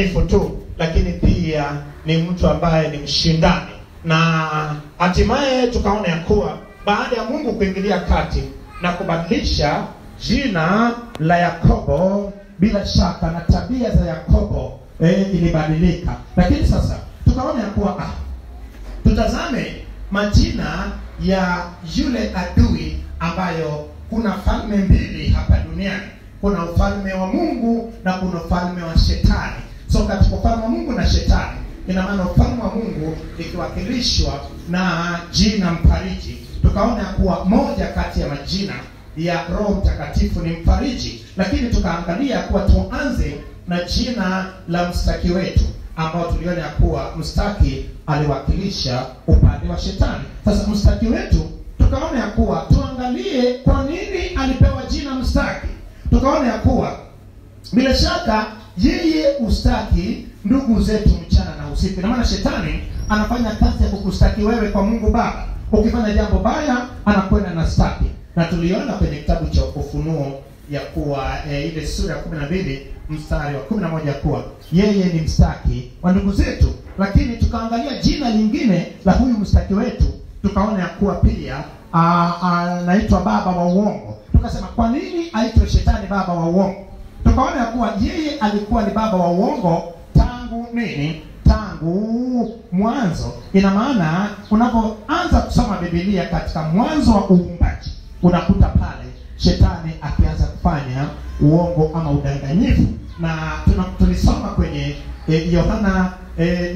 dhaifu tu, lakini pia ni mtu ambaye ni mshindani, na hatimaye tukaona ya kuwa baada ya Mungu kuingilia kati na kubadilisha jina la Yakobo, bila shaka na tabia za Yakobo eh, ilibadilika. Lakini sasa tukaona ya kuwa ah, tutazame majina ya yule adui ambayo kuna falme mbili hapa duniani kuna ufalme wa mungu na kuna ufalme wa shetani so katika ufalme wa mungu na shetani ina maana ufalme wa mungu ikiwakilishwa na jina mfariji tukaona ya kuwa moja kati ya majina ya roho mtakatifu ni mfariji lakini tukaangalia kuwa tuanze na jina la mstaki wetu ambao tuliona ya kuwa mstaki aliwakilisha upande wa shetani sasa mstaki wetu tukaona ya kuwa tuangalie kwa nini alipewa jina mstaki tukaona ya kuwa bila shaka yeye ustaki ndugu zetu mchana na usiku ina maana shetani anafanya kazi ya kukustaki wewe kwa mungu baba ukifanya jambo baya anakwenda na staki na tuliona kwenye kitabu cha ufunuo ya kuwa e, ile sura ya kumi na mbili mstari wa kumi na moja kuwa yeye ni mstaki wa ndugu zetu lakini tukaangalia jina lingine la huyu mstaki wetu tukaona ya kuwa pia anaitwa baba wa uongo tukasema kwa nini aitwe shetani baba wa uongo tukaona ya kuwa yeye alikuwa ni baba wa uongo tangu nini tangu mwanzo ina maana unapoanza kusoma bibilia katika mwanzo wa uumbaji unakuta pale shetani akianza kufanya uongo ama udanganyifu na tuna- tulisoma kwenye eh, yohana eh,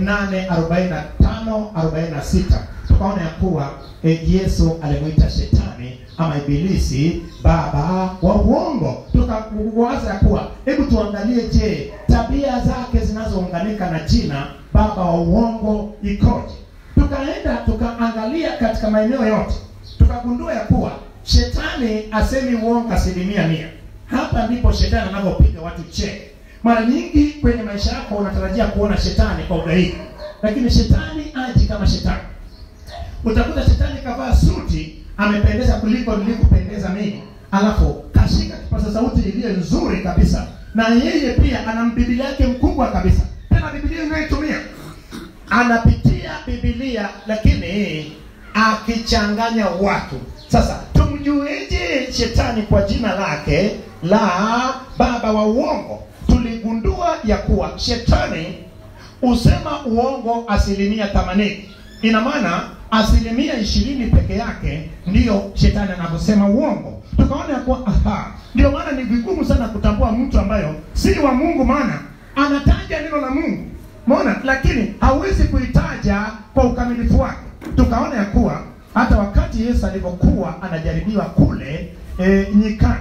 8:45 46 tukaona ya kuwa eh, yesu alimwita shetani ama ibilisi baba wa uongo tukawaza ya kuwa hebu tuangalie je tabia zake zinazounganika na jina baba wa uongo ikoje tukaenda tukaangalia katika maeneo yote tukagundua ya kuwa shetani asemi uongo asilimia mia hapa ndipo shetani anavyopiga watu cheke mara nyingi kwenye maisha yako unatarajia kuona shetani kwa ugaidi lakini shetani aji kama shetani utakuta shetani kavaa suti amependeza kuliko nilivyopendeza mimi alafu kashika kipaza sauti iliyo nzuri kabisa na yeye pia ana bibilia yake mkubwa kabisa tena bibilia inayoitumia anapitia bibilia lakini akichanganya watu sasa tumjueje shetani kwa jina lake la baba wa uongo tuligundua ya kuwa shetani husema uongo asilimia themanini ina maana asilimia ishirini peke yake ndiyo shetani anavyosema uongo tukaona ya kuwa aha ndio maana ni vigumu sana kutambua mtu ambayo si wa mungu maana anataja neno la mungu mona lakini hawezi kuitaja kwa ukamilifu wake tukaona ya kuwa hata wakati yesu alivyokuwa anajaribiwa kule e, nyikani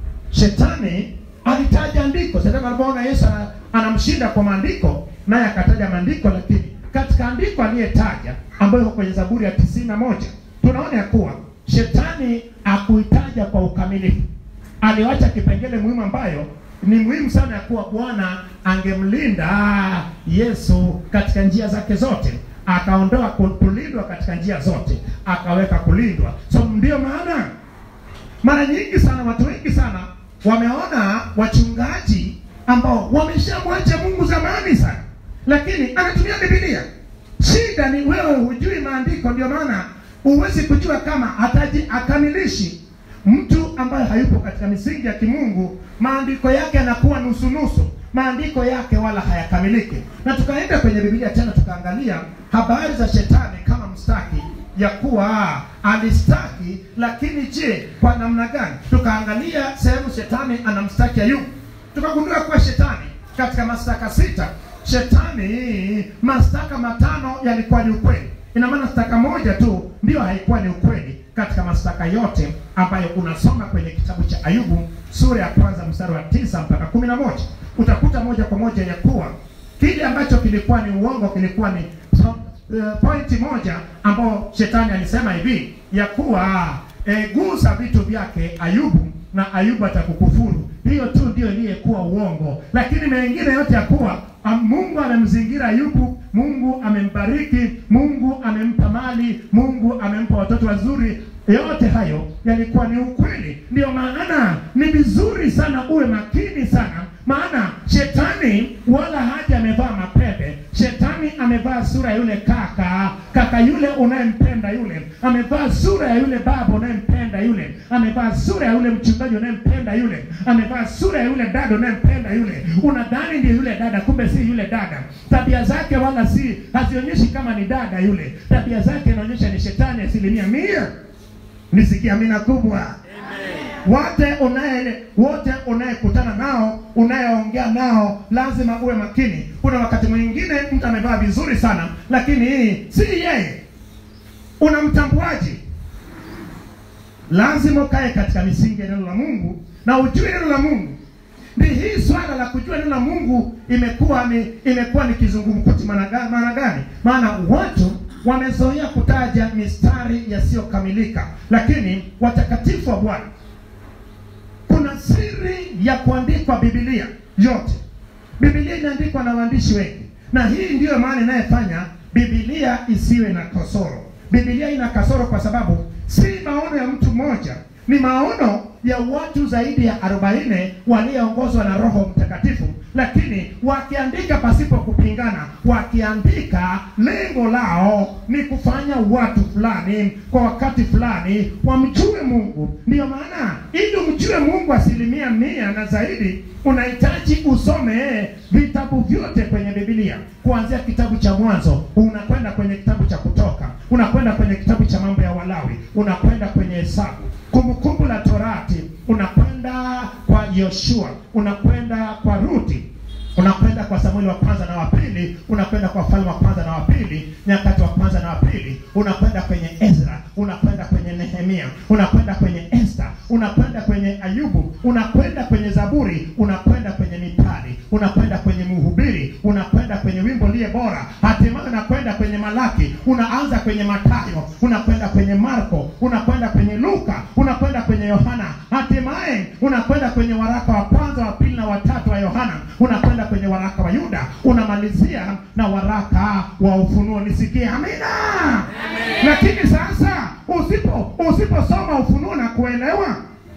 shetani alitaja andiko shetani alipoona yesu ana- anamshinda kwa maandiko naye akataja maandiko lakini katika andiko aliyetaja ambayo iko kwenye zaburi ya tisini na moja tunaona ya kuwa shetani akuitaja kwa ukamilifu aliwacha kipengele muhimu ambayo ni muhimu sana ya kuwa bwana angemlinda yesu katika njia zake zote akaondoa ku- kulindwa katika njia zote akaweka kulindwa so ndio maana mara nyingi sana watu wengi sana wameona wachungaji ambao wameshamwacha mungu zamani sana lakini anatumia bibilia shida ni wewe hujui maandiko ndio maana huwezi kujua kama hataji akamilishi mtu ambaye hayupo katika misingi ya kimungu maandiko yake yanakuwa nusunusu maandiko yake wala hayakamiliki na tukaenda kwenye bibilia tena tukaangalia habari za shetani kama mstaki ya kuwa alistaki lakini je kwa namna gani tukaangalia sehemu shetani anamstaki ayubu tukagundua kuwa shetani katika mashtaka sita shetani mashtaka matano yalikuwa ni ukweli ina maana shtaka moja tu ndiyo haikuwa ni ukweli katika mashtaka yote ambayo unasoma kwenye kitabu cha ayubu sura ya kwanza mstari wa tisa mpaka kumi na moja utakuta moja kwa moja ya kuwa kile ambacho kilikuwa ni uongo kilikuwa ni so, uh, pointi moja ambao shetani alisema hivi ya kuwa e, gusa vitu vyake ayubu na ayubu atakukufuru hiyo tu ndio iliyekuwa uongo lakini mengine yote ya kuwa am- mungu amemzingira ayubu mungu amembariki mungu amempa mali mungu amempa watoto wazuri yote hayo yalikuwa ni ukweli ndio maana ni vizuri sana uwe makini sana maana shetani wala haja amevaa mapembe shetani amevaa sura ya yule kaka kaka yule unayempenda yule amevaa sura ya yule baba unayempenda yule amevaa sura ya yule mchungaji unayempenda yule amevaa sura ya yule dada unayempenda yule unadhani ndio yule dada kumbe si yule dada tabia zake wala si hazionyeshi kama ni dada yule tabia zake inaonyesha ni shetani asilimia mia nisikia amina kubwa wote unaye wote unayekutana nao unayeongea nao lazima uwe makini kuna wakati mwingine mtu amevaa vizuri sana lakini hii si yeye unamtambuaje lazima ukae katika misingi ya neno la mungu na ujue neno la mungu ni hii swala la kujua neno la mungu imekuwa ni imekuwa ni kizungumkuti maana ga- maana gani maana watu wamezoea kutaja mistari yasiyokamilika lakini watakatifu wa bwana kuna siri ya kuandikwa bibilia yote bibilia inaandikwa na waandishi wengi na hii ndiyo maana inayefanya bibilia isiwe na kasoro bibilia ina kasoro kwa sababu si maono ya mtu mmoja ni maono ya watu zaidi ya 40 walioongozwa na roho mtakatifu lakini wakiandika pasipo kupingana wakiandika lengo lao ni kufanya watu fulani kwa wakati fulani wamjue mungu ndiyo maana ili umjue mungu asilimia mia na zaidi unahitaji usome vitabu vyote kwenye bibilia kuanzia kitabu cha mwanzo unakwenda kwenye kitabu cha kutoka unakwenda kwenye kitabu cha mambo ya walawi unakwenda kwenye hesabu kumbukumbu la torati unakwenda kwa yoshua unakwenda kwa ruti unakwenda kwa samueli wa kwanza na wa pili unakwenda kwa falme wa kwanza na wa pili nyakati wa kwanza na wa pili unakwenda kwenye ezra unakwenda kwenye nehemia unakwenda kwenye esta unakwenda kwenye ayubu unakwenda kwenye zaburi unakwenda kwenye mithali unakwenda kwenye mhubiri unakwenda kwenye wimbo liye bora hatimaye unakwenda kwenye malaki unaanza kwenye matayo unakwenda kwenye marko unakwenda kwenye luka unakwenda kwenye yohana hatimaye unakwenda kwenye waraka wa kwanza wa pili na watatu wa yohana unakwenda kwenye waraka wa yuda unamalizia na waraka wa ufunuo nisikie amina lakini sasa usipo usiposoma ufunuo na kuelewa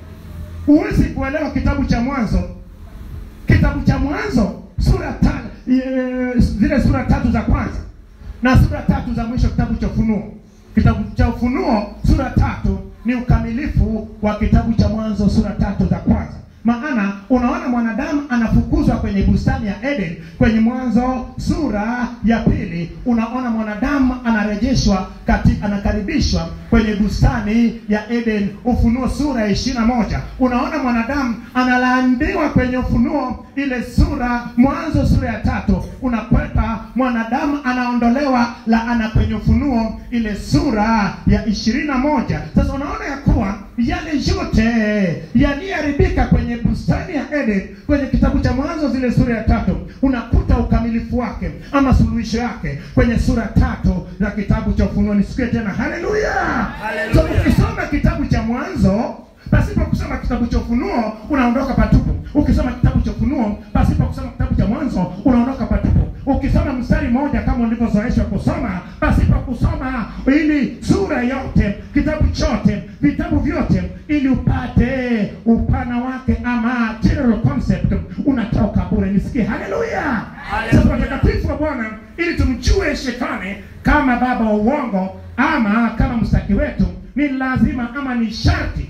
huwezi kuelewa kitabu cha mwanzo kitabu cha mwanzo sura ta, e, zile sura tatu za kwanza na sura tatu za mwisho kitabu cha ufunuo kitabu cha ufunuo sura tatu ni ukamilifu wa kitabu cha mwanzo sura tatu za kwanza maana unaona mwanadamu anafukuzwa kwenye bustani ya eden kwenye mwanzo sura ya pili unaona mwanadamu anarejeshwa kati, anakaribishwa kwenye bustani ya eden ufunuo sura ya ishiri na moja unaona mwanadamu analaambiwa kwenye ufunuo ile sura mwanzo sura ya tatu unakweta mwanadamu anaondolewa laana kwenye ufunuo ile sura ya ishirini na moja sasa unaona ya kuwa yale yote yaliyoharibika kwenye bustani ya eden kwenye kitabu cha mwanzo zile sura ya tatu unakuta ukamilifu wake ama suluhisho yake kwenye sura tatu za kitabu cha ufunuo nisikie tena haleluya so ukisoma kitabu cha mwanzo pasipo kusoma kitabu cha ufunuo unaondoka patupu ukisoma kitabu cha ufunuo pasipo kusoma kitabu cha mwanzo unaondoka patupu ukisoma mstari mmoja kama ulivyozoeshwa kusoma pasipo kusoma ili sura yote kitabu chote vitabu vyote ili upate upana wake ama general concept unatoka bure nisikie haleluya sasa watakatifu wa bwana ili tumjue shetani kama baba wa uongo ama kama mstaki wetu ni lazima ama ni sharti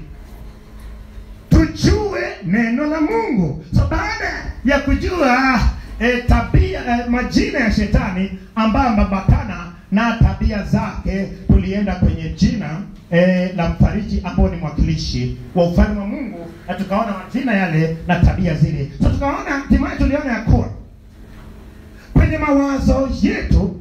tujue neno la mungu so baada ya kujua e, tabia e, majina ya shetani ambayo amambatana na tabia zake tulienda kwenye jina e, la mfariji ambao ni mwakilishi wa ufalme wa mungu na tukaona majina yale na tabia zile so tukaona hatimaye tuliona ya kuwa kwenye mawazo yetu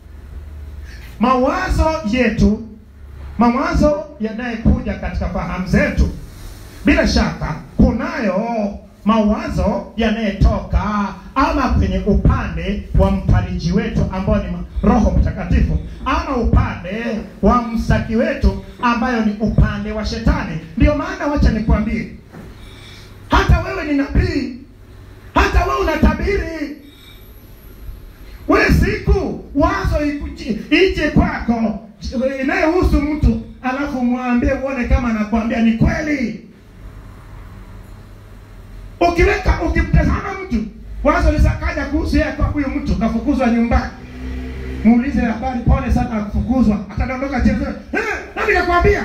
mawazo yetu mawazo yanayekuja katika fahamu zetu bila shaka kunayo mawazo yanayetoka ama kwenye upande wa mfariji wetu ambao ni roho mtakatifu ama upande wa msaki wetu ambayo ni upande wa shetani ndio maana wacha nikwambie hata wewe ni nabii hata wewe unatabiri we siku wazo ikuji, ije kwako inayohusu mtu alafu mwambie uone kama anakuambia ni kweli ukiweka ukimtazama mtu wazo lisakaja kuhusu yeye kwa huyu mtu kafukuzwa nyumbani muulize habari pole sana kufukuzwa atadondoka chini eh, nani kakwambia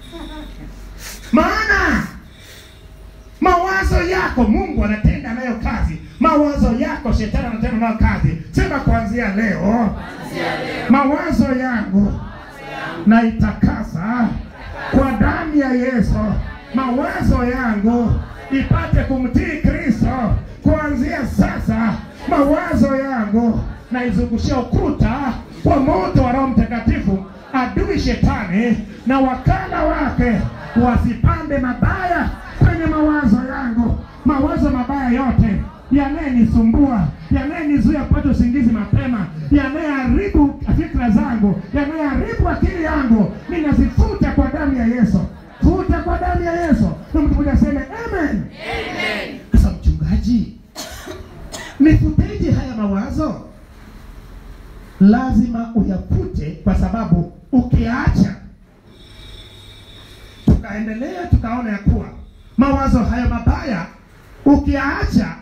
maana mawazo yako mungu anatenda nayo kazi mawazo yako shetani anatenda nayo kazi sema kuanzia leo mawazo yangu naitakasa kwa damu ya yesu mawazo yangu ipate kumtii kristo kuanzia sasa mawazo yangu naizungushia ukuta kwa moto wa roho mtakatifu adui shetani na wakala wake wasipande mabaya kwenye mawazo yangu mawazo mabaya yote yanayenisumbua yanayenizuia kupata usingizi mapema yanayeharibu fikra zangu yanayeharibu akili yangu ninazifuta kwa damu ya yesu futa kwa damu ya yesu na mtu mmoja aseme amen sasa mchungaji nifuteje haya mawazo lazima uyafute kwa sababu ukiacha tukaendelea tukaona ya kuwa mawazo hayo mabaya ukiacha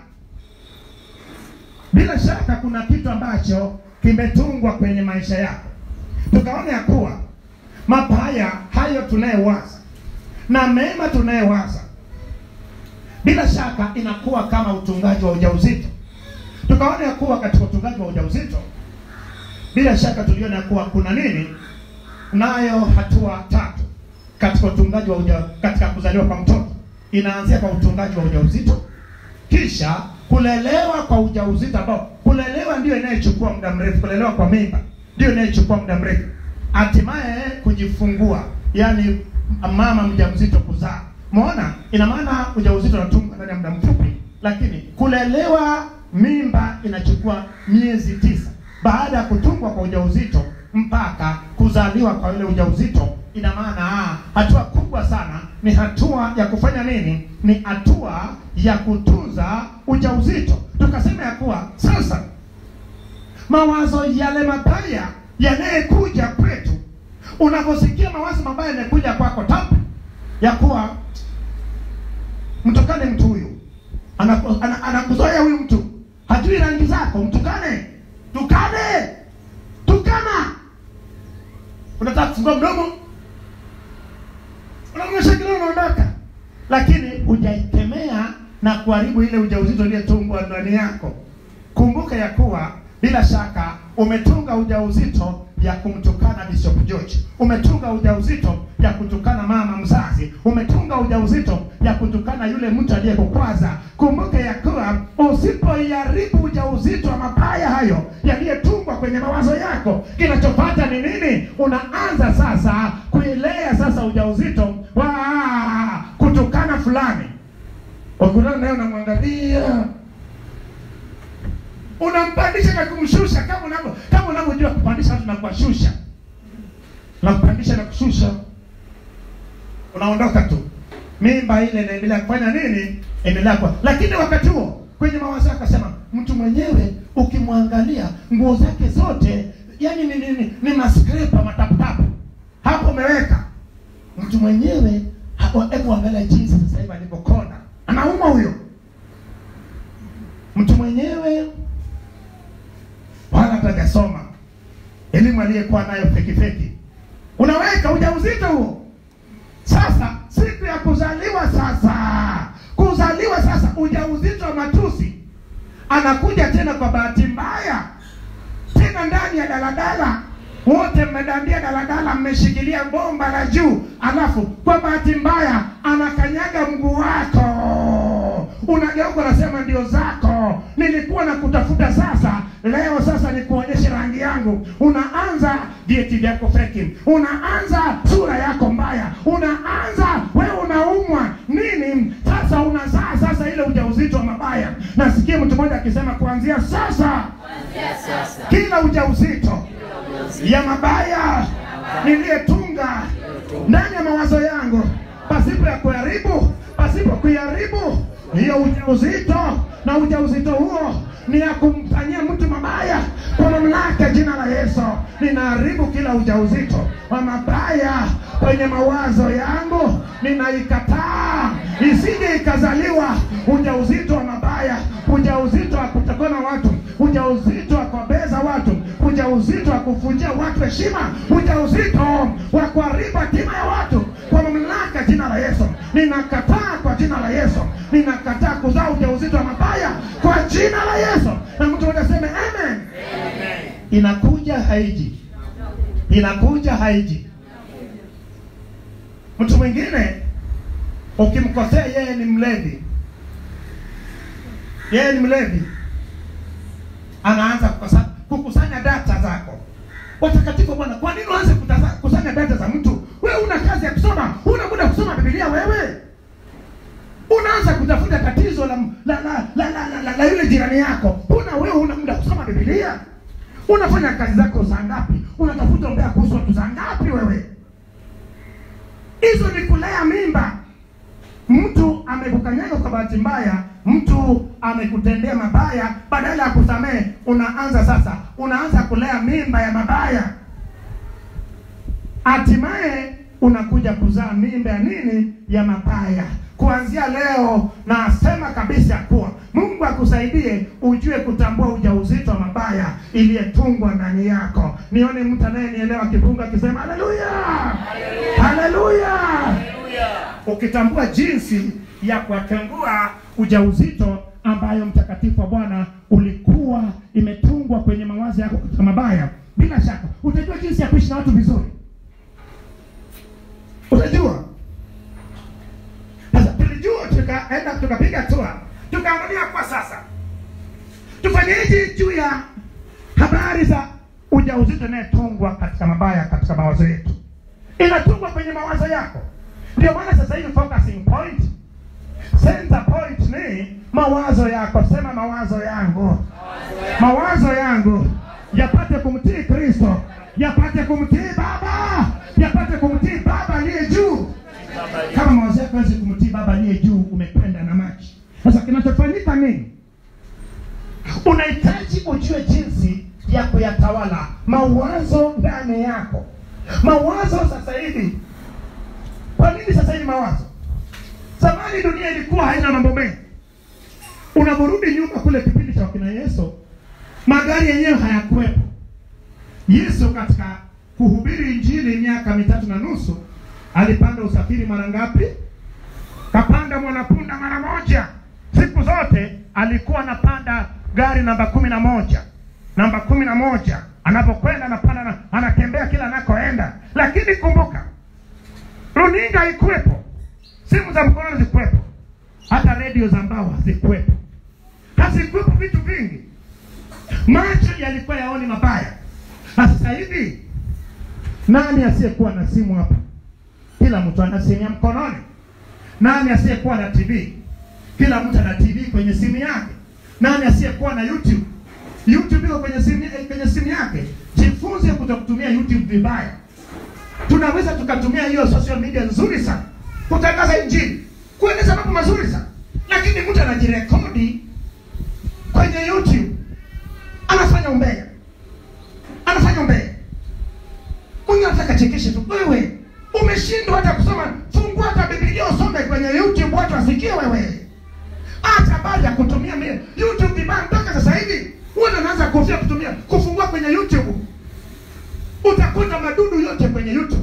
bila shaka kuna kitu ambacho kimetungwa kwenye maisha yako tukaona ya kuwa mabaya hayo tunayewaza na mema tunayewaza bila shaka inakuwa kama utungaji wa ujauzito tukaona ya kuwa katika utungaji wa ujauzito bila shaka tuliona ya kuwa kuna nini nayo hatua tatu katika utungaji wa uja, katika kuzaliwa kwa mtoto inaanzia kwa utungaji wa ujauzito kisha kulelewa kwa ujauzito ambao kulelewa ndio inayochukua muda mrefu kulelewa kwa mimba ndio inayochukua muda mrefu hatimaye kujifungua yani mama mjamzito kuzaa maona ina maana ujauzito unatungwa ndani ya muda mfupi lakini kulelewa mimba inachukua miezi tisa baada ya kutungwa kwa ujauzito mpaka kuzaliwa kwa ile ujauzito ina maana ah, hatua kubwa sana ni hatua ya kufanya nini ni hatua ya kutunza ujauzito tukasema ya kuwa sasa mawazo yale mabaya yanayekuja kwetu unaposikia mawazo mabaya yanakuja kwako tap ya kuwa mtukane mtu huyu anakuzoea ana, ana huyu mtu hajui rangi zako mtukane tukane tukana unataka kufungua mdomo unamnyesha kile unaondoka lakini hujaikemea na kuharibu ile ujauzito iliyetungwa ndani yako kumbuka ya kuwa bila shaka umetunga ujauzito ya kumtukana Bishop George, umetunga ujauzito ya kutukana mama mzazi, umetunga ujauzito ya kutukana yule mtu aliyekukwaza. Kumbuka ya kuwa usipoiharibu ujauzito wa mabaya hayo yaliyotungwa kwenye mawazo yako, kinachopata ni nini? Unaanza sasa kuilea sasa ujauzito wa kutukana fulani, wakutana naye unamwangalia unampandisha na kumshusha kama unavyo kama unavyojua kupandisha watu na kuwashusha na kupandisha na kushusha unaondoka tu mimba ile inaendelea kufanya nini endelea kwa lakini wakati huo kwenye mawazo yako akasema mtu mwenyewe ukimwangalia nguo zake zote yani ni, ni, ni, ni maskrepa mataputapu hapo umeweka mtu mwenyewe hebu angalia jinsi sasa hivi alivyokonda anauma huyo mtu mwenyewe wala hatajasoma elimu aliyekuwa nayo feki feki unaweka ujauzito huo sasa siku ya kuzaliwa sasa kuzaliwa sasa ujauzito wa matusi anakuja tena kwa bahati mbaya tena ndani ya daladala wote mmedandia daladala mmeshikilia bomba la juu alafu kwa bahati mbaya anakanyaga mguu wako unageuka unasema ndio zako nilikuwa na kutafuta sasa leo sasa nikuonyeshe rangi yangu unaanza vieti vyako feki unaanza sura yako mbaya unaanza wewe unaumwa nini sasa unazaa sasa ile ujauzito wa mabaya nasikia mtu mmoja akisema kuanzia sasa kila ujauzito ya mabaya niliyetunga ndani ya mawazo yangu pasipo ya kuharibu pasipo kuiharibu hiyo ujauzito na ujauzito huo ni ya kumfanyia mtu mabaya kwa mamlaka ya jina la Yesu. Ninaharibu kila ujauzito wa mabaya kwenye mawazo yangu, ninaikataa isije ikazaliwa ujauzito wa mabaya ujauzito wa kutukana watu, ujauzito wa kuwabeza watu, ujauzito wa kuvunjia watu heshima, ujauzito wa kuharibu hatima ya watu. Kwa mamlaka jina la Yesu, ninakataa kwa jina la Yesu, ninakataa kuzaa ujauzito wa mabaya kwa jina la Yesu. Na mtu mmoja aseme amen. Inakuja haiji, inakuja haiji. Mtu mwingine ukimkosea, yeye ni mlevi, yeye ni mlevi, anaanza kukosa- kukusanya data zako. Watakatifu wa Bwana, kwa nini uanze kutaza- kukusanya data za mtu? Wewe una kazi ya kusoma, una muda wa kusoma Biblia wewe? Unaanza kutafuta tatizo la la la la, la, la, la, la yule jirani yako. Una wewe una muda wa kusoma Biblia? Unafanya kazi zako saa ngapi? Unatafuta umbea kuhusu watu saa ngapi wewe? Hizo ni kulea mimba. Mtu amekukanyaga kwa bahati mbaya, mtu amekutendea mabaya, badala ya kusamehe, unaanza sasa, unaanza kulea mimba ya mabaya, hatimaye unakuja kuzaa mimba ya nini? Ya mabaya. Kuanzia leo nasema kabisa ya kuwa Mungu akusaidie ujue kutambua ujauzito wa mabaya iliyetungwa ndani yako. Nione mtu anayenielewa akifunga akisema haleluya, haleluya ukitambua jinsi ya kuwatengua ujauzito ambayo mtakatifu wa Bwana ulikuwa imetungwa kwenye mawazo yako katika mabaya, bila shaka utajua jinsi ya kuishi na watu vizuri. Utajua sasa. Tulijua, tukaenda tukapiga hatua, tukaangalia kwa sasa tufanyeje juu ya habari za ujauzito inayetungwa katika mabaya katika mawazo yetu, inatungwa kwenye mawazo yako. Ndio maana sasa hivi focusing point, center point ni mawazo yako. Sema mawazo yangu, mawazo yangu yapate kumtii Kristo, yapate kumtii Baba, yapate kumtii Baba aliye juu. Kama mawazo yako hawezi kumtii Baba aliye juu, umekwenda na maji. Sasa kinachofanyika nini? Unahitaji ujue jinsi ya kuyatawala mawazo ndani yako. Mawazo sasa hivi kwa nini sasa hivi mawazo? Zamani dunia ilikuwa haina mambo mengi. Unaporudi nyuma kule kipindi cha wakina Yesu, magari yenyewe hayakuwepo. Yesu katika kuhubiri injili miaka mitatu na nusu alipanda usafiri mara ngapi? Kapanda mwanapunda mara moja. Siku zote alikuwa anapanda gari namba kumi na moja namba kumi na moja anapokwenda anapanda na, anatembea kila anakoenda. Lakini kumbuka runinga haikuwepo, simu za mkononi zikuwepo, hata redio za mbao hazikuwepo, hazikuwepo vitu vingi. Macho yalikuwa yaoni mabaya. Na sasa hivi nani asiyekuwa na simu hapa? Kila mtu ana simu ya mkononi. Nani asiyekuwa na TV? Kila mtu ana TV kwenye simu yake. Nani asiyekuwa na YouTube? YouTube iko kwenye simu, kwenye simu yake. Jifunze kutokutumia YouTube vibaya tunaweza tukatumia hiyo social media nzuri sana kutangaza injili, kueleza mambo mazuri sana, lakini mtu anajirekodi kwenye YouTube anafanya umbea, anafanya umbea. Mungu anataka chekeshe tu. Wewe umeshindwa hata kusoma, fungua hata Biblia usome kwenye YouTube, watu wasikie wewe. Hata habari ya kutumia mi- YouTube vibaya, mpaka sasa hivi watu wanaanza kofia kutumia kufungua kwenye YouTube utakuta madudu yote kwenye YouTube.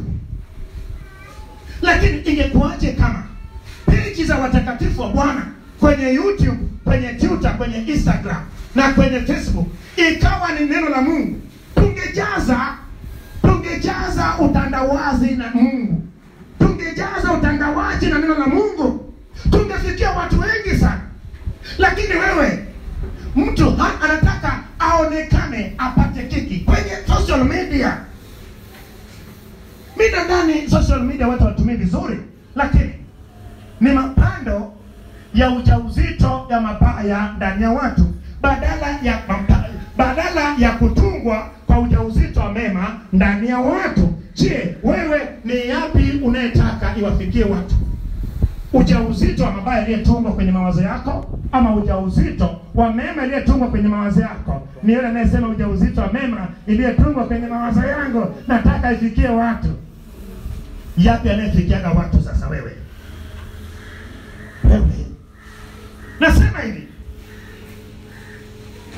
Lakini ingekuwaje kama peji za watakatifu wa Bwana kwenye YouTube, kwenye Twitter, kwenye Instagram na kwenye Facebook ikawa ni neno la Mungu? Tungejaza, tungejaza utandawazi na Mungu, tungejaza utandawazi na neno la Mungu, tungefikia watu wengi sana. Lakini wewe mtu ha- anataka aonekane apate kiki kwenye social media. Mi nadhani social media watu watumie vizuri, lakini ni mapando ya ujauzito ya mabaya ndani ya watu, badala ya mapa- badala ya kutungwa kwa ujauzito wa mema ndani ya watu. Je, wewe ni yapi unayetaka iwafikie watu? ujauzito wa mabaya aliyetungwa kwenye mawazo yako ama ujauzito wa mema aliyetungwa kwenye mawazo yako? Ni yule anayesema ujauzito wa mema iliyetungwa kwenye mawazo yangu, nataka ifikie watu. Yapi anayefikiaga watu sasa? Wewe wewe, nasema hivi,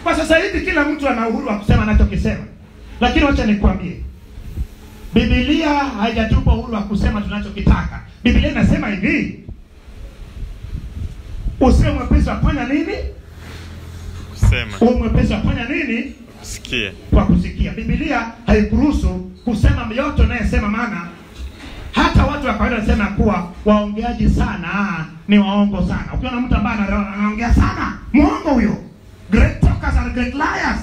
kwa sasa hivi kila mtu ana uhuru wa kusema anachokisema lakini wacha nikwambie bibilia haijatupa uhuru wa kusema tunachokitaka bibilia inasema hivi usiwe mwepesi wa kufanya nini kusema uwe mwepesi wa kufanya nini sikie kwa kusikia bibilia haikuruhusu kusema yote unayesema maana hata watu wa kawaida wanasema kuwa waongeaji sana ni waongo sana ukiona mtu ambaye ana- anaongea sana mwongo huyo great talkers are great liars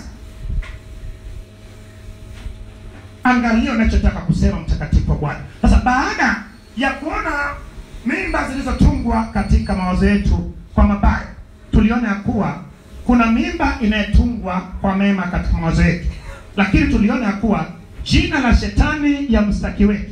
angalia unachotaka kusema mtakatifu wa bwana sasa baada ya kuona mimba zilizotungwa katika mawazo yetu kwa mabaya tuliona ya kuwa kuna mimba inayetungwa kwa mema katika mawazo yetu lakini tuliona ya kuwa jina la shetani ya mstaki wetu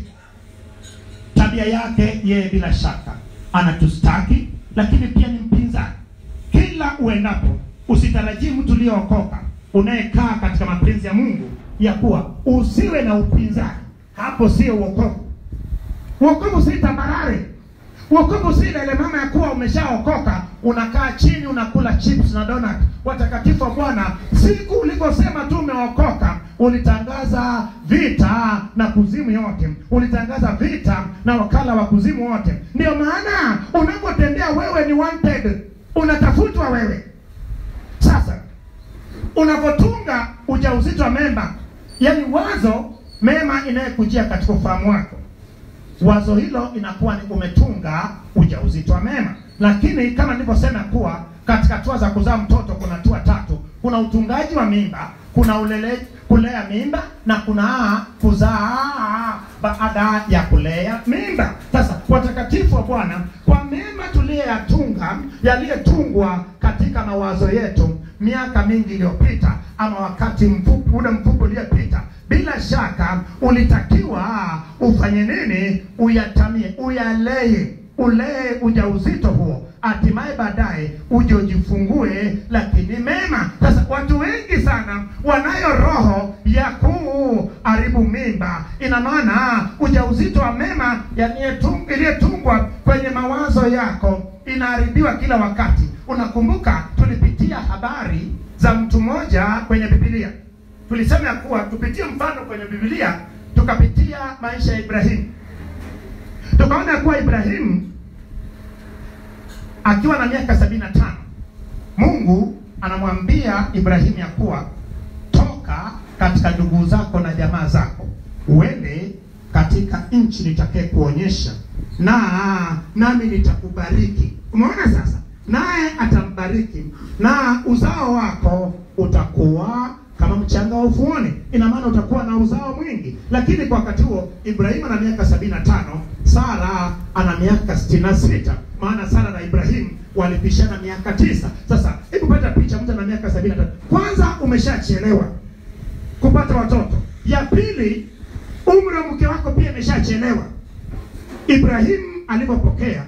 tabia yake yeye bila shaka anatustaki lakini pia ni mpinzani kila uendapo usitarajii mtu uliyookoka unayekaa katika mapenzi ya mungu ya kuwa usiwe na upinzani hapo sio uokovu uokovu si tambarare uokovu si ile mama ya kuwa umeshaokoka unakaa chini unakula chips na donut watakatifu wa bwana siku ulivyosema tu umeokoka ulitangaza vita na kuzimu yote ulitangaza vita na wakala wa kuzimu wote ndio maana unapotembea wewe ni wanted unatafutwa wewe sasa unapotunga ujauzito wa mema yani wazo mema inayekujia katika ufahamu wako wazo hilo inakuwa ni umetunga ujauzito wa mema lakini kama nilivyosema kuwa katika hatua za kuzaa mtoto kuna hatua tatu kuna utungaji wa mimba kuna ulele, kulea mimba na kuna kuzaa baada ya kulea mimba sasa watakatifu wa bwana kwa mema tuliyoyatunga yaliyotungwa katika mawazo yetu miaka mingi iliyopita ama wakati mfupi ule mfupi uliopita bila shaka ulitakiwa ufanye nini uyatamie uyalee ulee ujauzito huo hatimaye baadaye uje ujifungue lakini mema sasa watu wengi sana wanayo roho ya kuharibu mimba ina maana ujauzito wa mema yaliyetung- iliyetungwa kwenye mawazo yako inaharibiwa kila wakati unakumbuka tulipitia habari za mtu mmoja kwenye bibilia tulisema ya kuwa tupitie mfano kwenye bibilia tukapitia maisha ya ibrahimu tukaona ya kuwa ibrahimu akiwa na miaka sabini na tano mungu anamwambia ibrahimu ya kuwa toka katika ndugu zako na jamaa zako uende katika nchi nitakaye kuonyesha na nami nitakubariki umeona sasa naye atambariki na uzao wako utakuwa kama mchanga wa ufuoni ina maana utakuwa na uzao mwingi lakini kwa wakati huo ibrahimu ana miaka sabini na tano sara ana miaka sitini na sita maana sara na ibrahimu walipishana miaka tisa sasa hebu pata picha mtu ana miaka sabini na tano kwanza umeshachelewa kupata watoto ya pili umri wa mke wako pia imeshachelewa ibrahimu alipopokea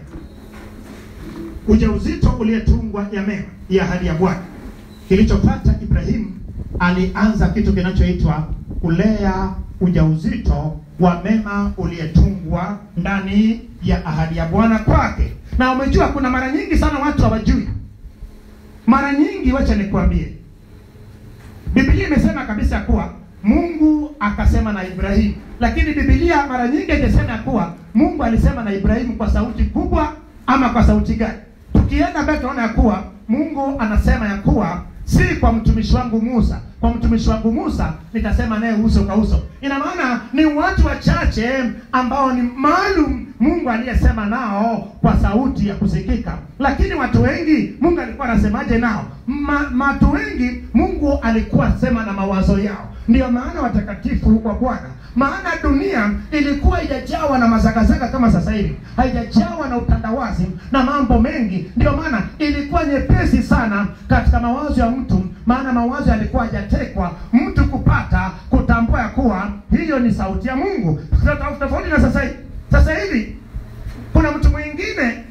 ujauzito uliyetungwa ya mema ya ahadi ya bwana kilichopata ibrahimu alianza kitu kinachoitwa kulea ujauzito wa mema uliyetungwa ndani ya ahadi ya bwana kwake na umejua kuna mara nyingi sana watu hawajui mara nyingi wacha nikwambie bibilia imesema kabisa kuwa mungu akasema na ibrahimu lakini bibilia mara nyingi haijasema ya kuwa mungu alisema na ibrahimu kwa sauti kubwa ama kwa sauti gani tukienda mbele tunaona ya kuwa mungu anasema ya kuwa si kwa mtumishi wangu musa kwa mtumishi wangu musa nitasema naye uso kwa uso ina maana ni watu wachache ambao ni maalum mungu aliyesema nao kwa sauti ya kusikika lakini watu wengi mungu alikuwa anasemaje nao Ma, watu wengi mungu alikuwa sema na mawazo yao ndiyo maana watakatifu wa bwana maana dunia ilikuwa haijajawa na mazagazaga kama sasa hivi haijajawa na utandawazi na mambo mengi ndio maana ilikuwa nyepesi sana katika mawazo ya mtu maana mawazo yalikuwa hajatekwa mtu kupata kutambua ya kuwa hiyo ni sauti ya mungu tofauti na sasa hivi sasa hivi kuna mtu mwingine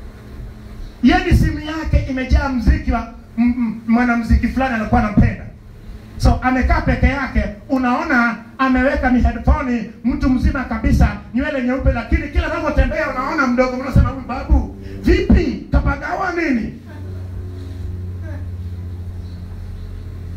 yani simu yake imejaa mziki wa m- m- mwanamziki fulani anakuwa anampenda so amekaa peke yake unaona ameweka mihedfoni mtu mzima kabisa nywele nyeupe lakini kila anavyotembea unaona mdogo unasema huyu babu vipi kapagawa nini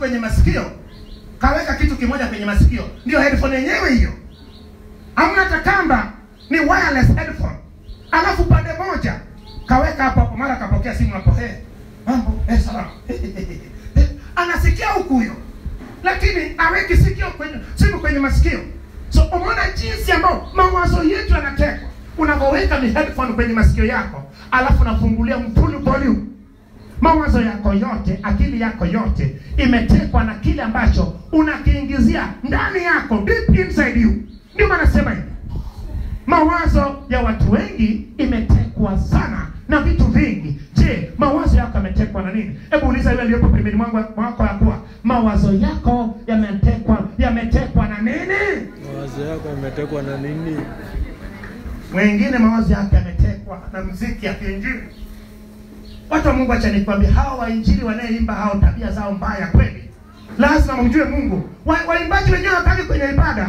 kwenye masikio kaweka kitu kimoja kwenye masikio ndio headphone yenyewe hiyo hamna hata kamba ni wireless headphone alafu pande moja kaweka hapo hapo mara kapokea simu hapo hey, mambo eh, salama anasikia huku huyo lakini aweki sikio kwenye simu kwenye masikio so umeona jinsi ambao mawazo yetu yanatekwa unavyoweka ni headphone kwenye masikio yako alafu nafungulia full volume mawazo yako yote akili yako yote imetekwa na kile ambacho unakiingizia ndani yako deep inside you ndio maana nasema hivi mawazo ya watu wengi imetekwa sana na vitu vingi je mawazo yako yametekwa na nini hebu uliza yule aliyopo pembeni mwangu mwako ya kuwa mawazo yako yametekwa yametekwa na nini Mawazo yako yametekwa na nini? mwingine mawazo yake yametekwa na mziki ya kiinjili watu wa mungu acha nikwambia hawa wainjili wanayeimba hao tabia zao mbaya kweli lazima mjue mungu Wa- waimbaji wenyewe wakali kwenye ibada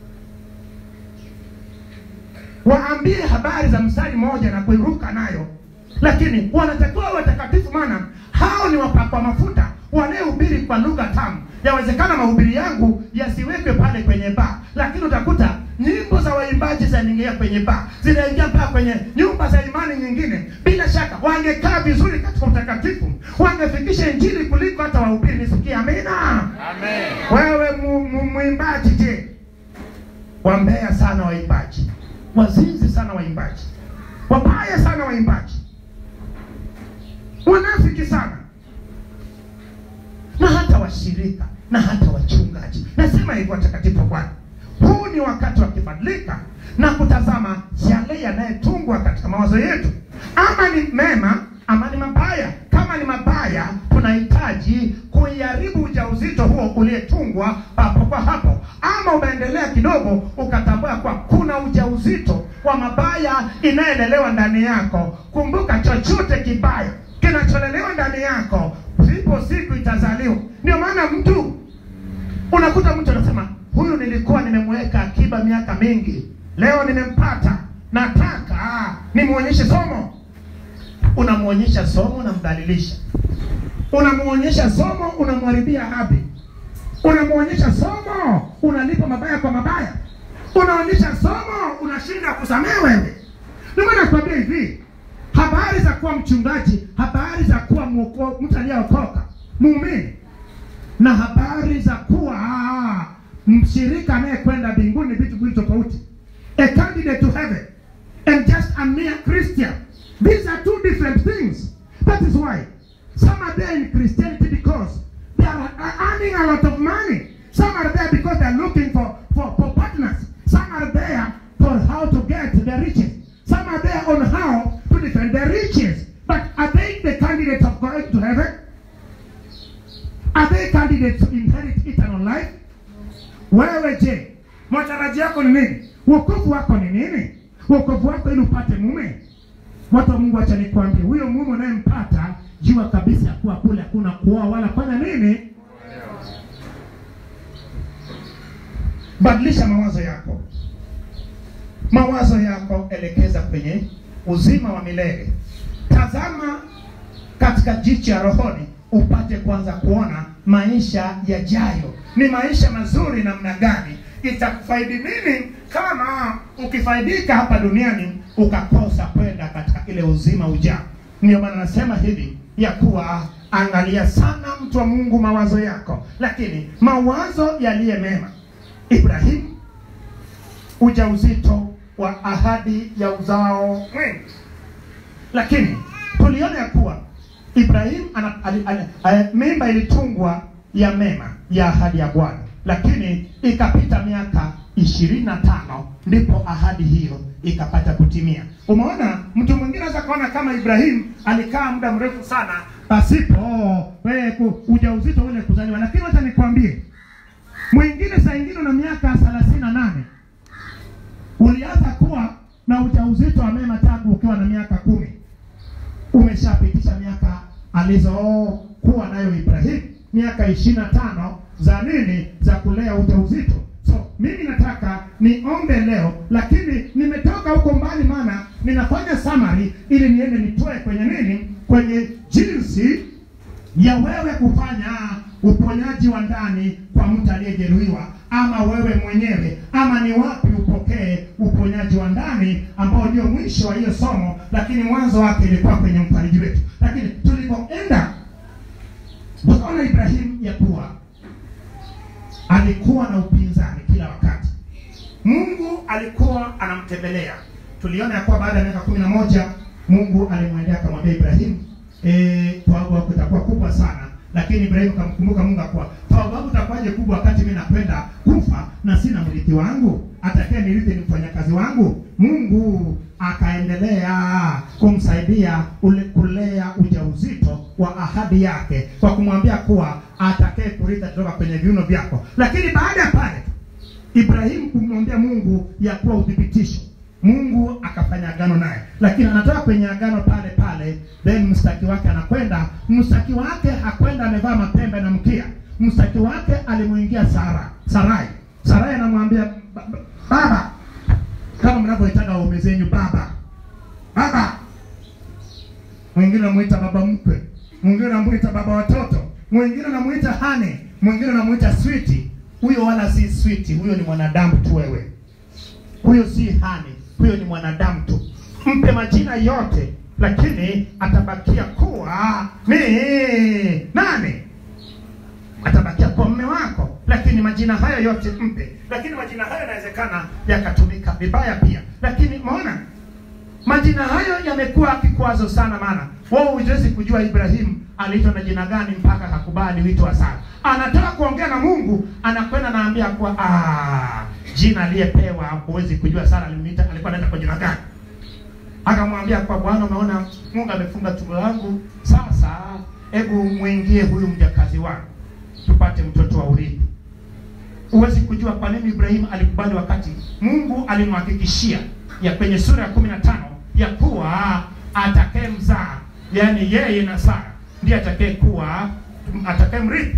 waambie habari za mstari mmoja na kuiruka nayo lakini wanatakiwa watakatifu maana hao ni wapakwa mafuta wanayehubiri kwa lugha tamu yawezekana mahubiri yangu yasiwekwe pale kwenye baa lakini utakuta nyimbo za waimbaji zinaingia kwenye baa zinaingia mpaka kwenye nyumba za imani nyingine bila shaka wangekaa vizuri katika utakatifu wangefikisha injili kuliko hata wahubiri nisikie amina wewe mu- mu- mwimbaji je wambea sana waimbaji wazinzi sana waimbaji wabaya sana waimbaji wanafiki sana na hata washirika na hata wachungaji nasema hivyo watakatifu wa bwana huu ni wakati wa kibadilika na kutazama yale yanayetungwa katika mawazo yetu ama ni mema ama ni mabaya kama ni mabaya tunahitaji kuiharibu ujauzito huo uliyetungwa papo kwa hapo ama umeendelea kidogo ukatambua kwa kuna ujauzito wa mabaya inayelelewa ndani yako kumbuka chochote kibaya kinacholelewa ndani yako zipo siku itazaliwa ndio maana mtu unakuta mtu anasema huyu nilikuwa nimemweka akiba miaka mingi leo nimempata nataka ah, nimwonyeshe somo unamwonyesha somo unamdhalilisha unamwonyesha somo unamharibia habi unamwonyesha somo unalipa mabaya kwa mabaya unaonyesha somo unashinda kusamehe wewe ndio maana nakwambia hivi habari za kuwa mchungaji habari za kuwa mwoko- mtu aliyeokoka muumini na habari za kuwa ah, mshirika anayekwenda mbinguni vitu viwili tofauti a candidate to heaven and just a mere christian these are two different things that is why some are there in christianity because they are are earning a lot of money some are there because they are looking for, for, for partners some are there for how to get the riches some are there on how to defend their riches but are they the candidates of going to heaven are they candidates to inherit eternal life wewe je matarajio yako ni nini wokovu wako ni nini wokovu wako ili upate mume watu wa mungu acha nikwambie huyo mume unayempata jua kabisa ya kuwa kule hakuna kuoa wala fanya nini badilisha mawazo yako mawazo yako elekeza kwenye uzima wa milele tazama katika jicho ya rohoni upate kwanza kuona maisha yajayo ni maisha mazuri namna gani itakufaidi nini kama ukifaidika hapa duniani ukakosa kwenda katika ile uzima ujao ndio maana nasema hivi ya kuwa angalia sana mtu wa mungu mawazo yako lakini mawazo yaliye mema ibrahimu ujauzito wa ahadi ya uzao mwingi lakini tuliona ya kuwa ibrahim ana, ali, ali, ali, mimba ilitungwa ya mema ya ahadi ya bwana lakini ikapita miaka ishirini na tano ndipo ahadi hiyo ikapata kutimia umeona mtu mwingine anaweza kaona kama ibrahim alikaa muda mrefu sana pasipo wewe ku- ujauzito ule kuzaliwa lakini wacha nikwambie mwingine saa ingine una miaka thelathini na nane ulianza kuwa na ujauzito wa mema tangu ukiwa na miaka kumi umeshapitisha miaka alizokuwa nayo ibrahim miaka ishirini na tano za nini za kulea ujauzito so mimi nataka niombe leo lakini nimetoka huko mbali maana ninafanya summary ili niende nitoe kwenye nini kwenye jinsi ya wewe kufanya uponyaji wa ndani kwa mtu aliyejeruhiwa, ama wewe mwenyewe, ama ni wapi upokee uponyaji wa ndani ambao ndio mwisho wa hiyo somo, lakini mwanzo wake ilikuwa kwenye mfariji wetu. Lakini tulipoenda tukaona Ibrahimu ya kuwa alikuwa na upinzani kila wakati. Mungu alikuwa anamtembelea. Tuliona ya kuwa baada ya miaka kumi na moja Mungu alimwendea akamwambia Ibrahimu, eh, twabu yako itakuwa kubwa sana. Lakini Ibrahimu kamkumbuka Mungu akuwa twabu yangu itakuwaje kubwa wakati mimi nakwenda kufa na sina mrithi wangu, atakaye nirithi ni mfanyakazi wangu. Mungu akaendelea kumsaidia ule kulea ujauzito wa ahadi yake kwa kumwambia kuwa atakaye kurithi kutoka kwenye viuno vyako. Lakini baada ya pale Ibrahimu kumwambia Mungu ya kuwa uthibitisho. Mungu akafanya agano naye, lakini anatoka kwenye agano pale pale, then mstaki wake anakwenda. Mstaki wake hakwenda amevaa mapembe na mkia. Mstaki wake alimuingia Sara, Sarai. Sarai anamwambia "Ba- ba- baba, kama mnavyoitaga waume zenyu baba, baba. Mwingine anamuita baba mkwe, mwingine anamuita baba watoto, mwingine anamuita hane, mwingine anamuita switi. Huyo wala si switi, huyo ni mwanadamu tu wewe huyo si hani, huyo ni mwanadamu tu. Mpe majina yote, lakini atabakia kuwa ni nani? Atabakia kuwa mme wako, lakini majina hayo yote mpe. Lakini majina hayo yanawezekana yakatumika vibaya pia, lakini umeona majina hayo yamekuwa kikwazo sana, maana wewe huwezi kujua Ibrahimu aliitwa na jina gani mpaka akakubali wito wa Sara. Anataka kuongea na Mungu, anakwenda naambia kuwa ah, jina aliyepewa huwezi kujua Sara alimuita alikuwa anaita kwa jina gani. Akamwambia kwa Bwana, umeona Mungu amefunga tumbo langu, sasa hebu mwingie huyu mjakazi wangu tupate mtoto wa urithi. Huwezi kujua kwa nini Ibrahimu alikubali wakati Mungu alimhakikishia ya kwenye sura ya kumi na tano ya kuwa atakaye mzaa, yaani yeye na Sara ndiye atakaye kuwa atakaye mrithi.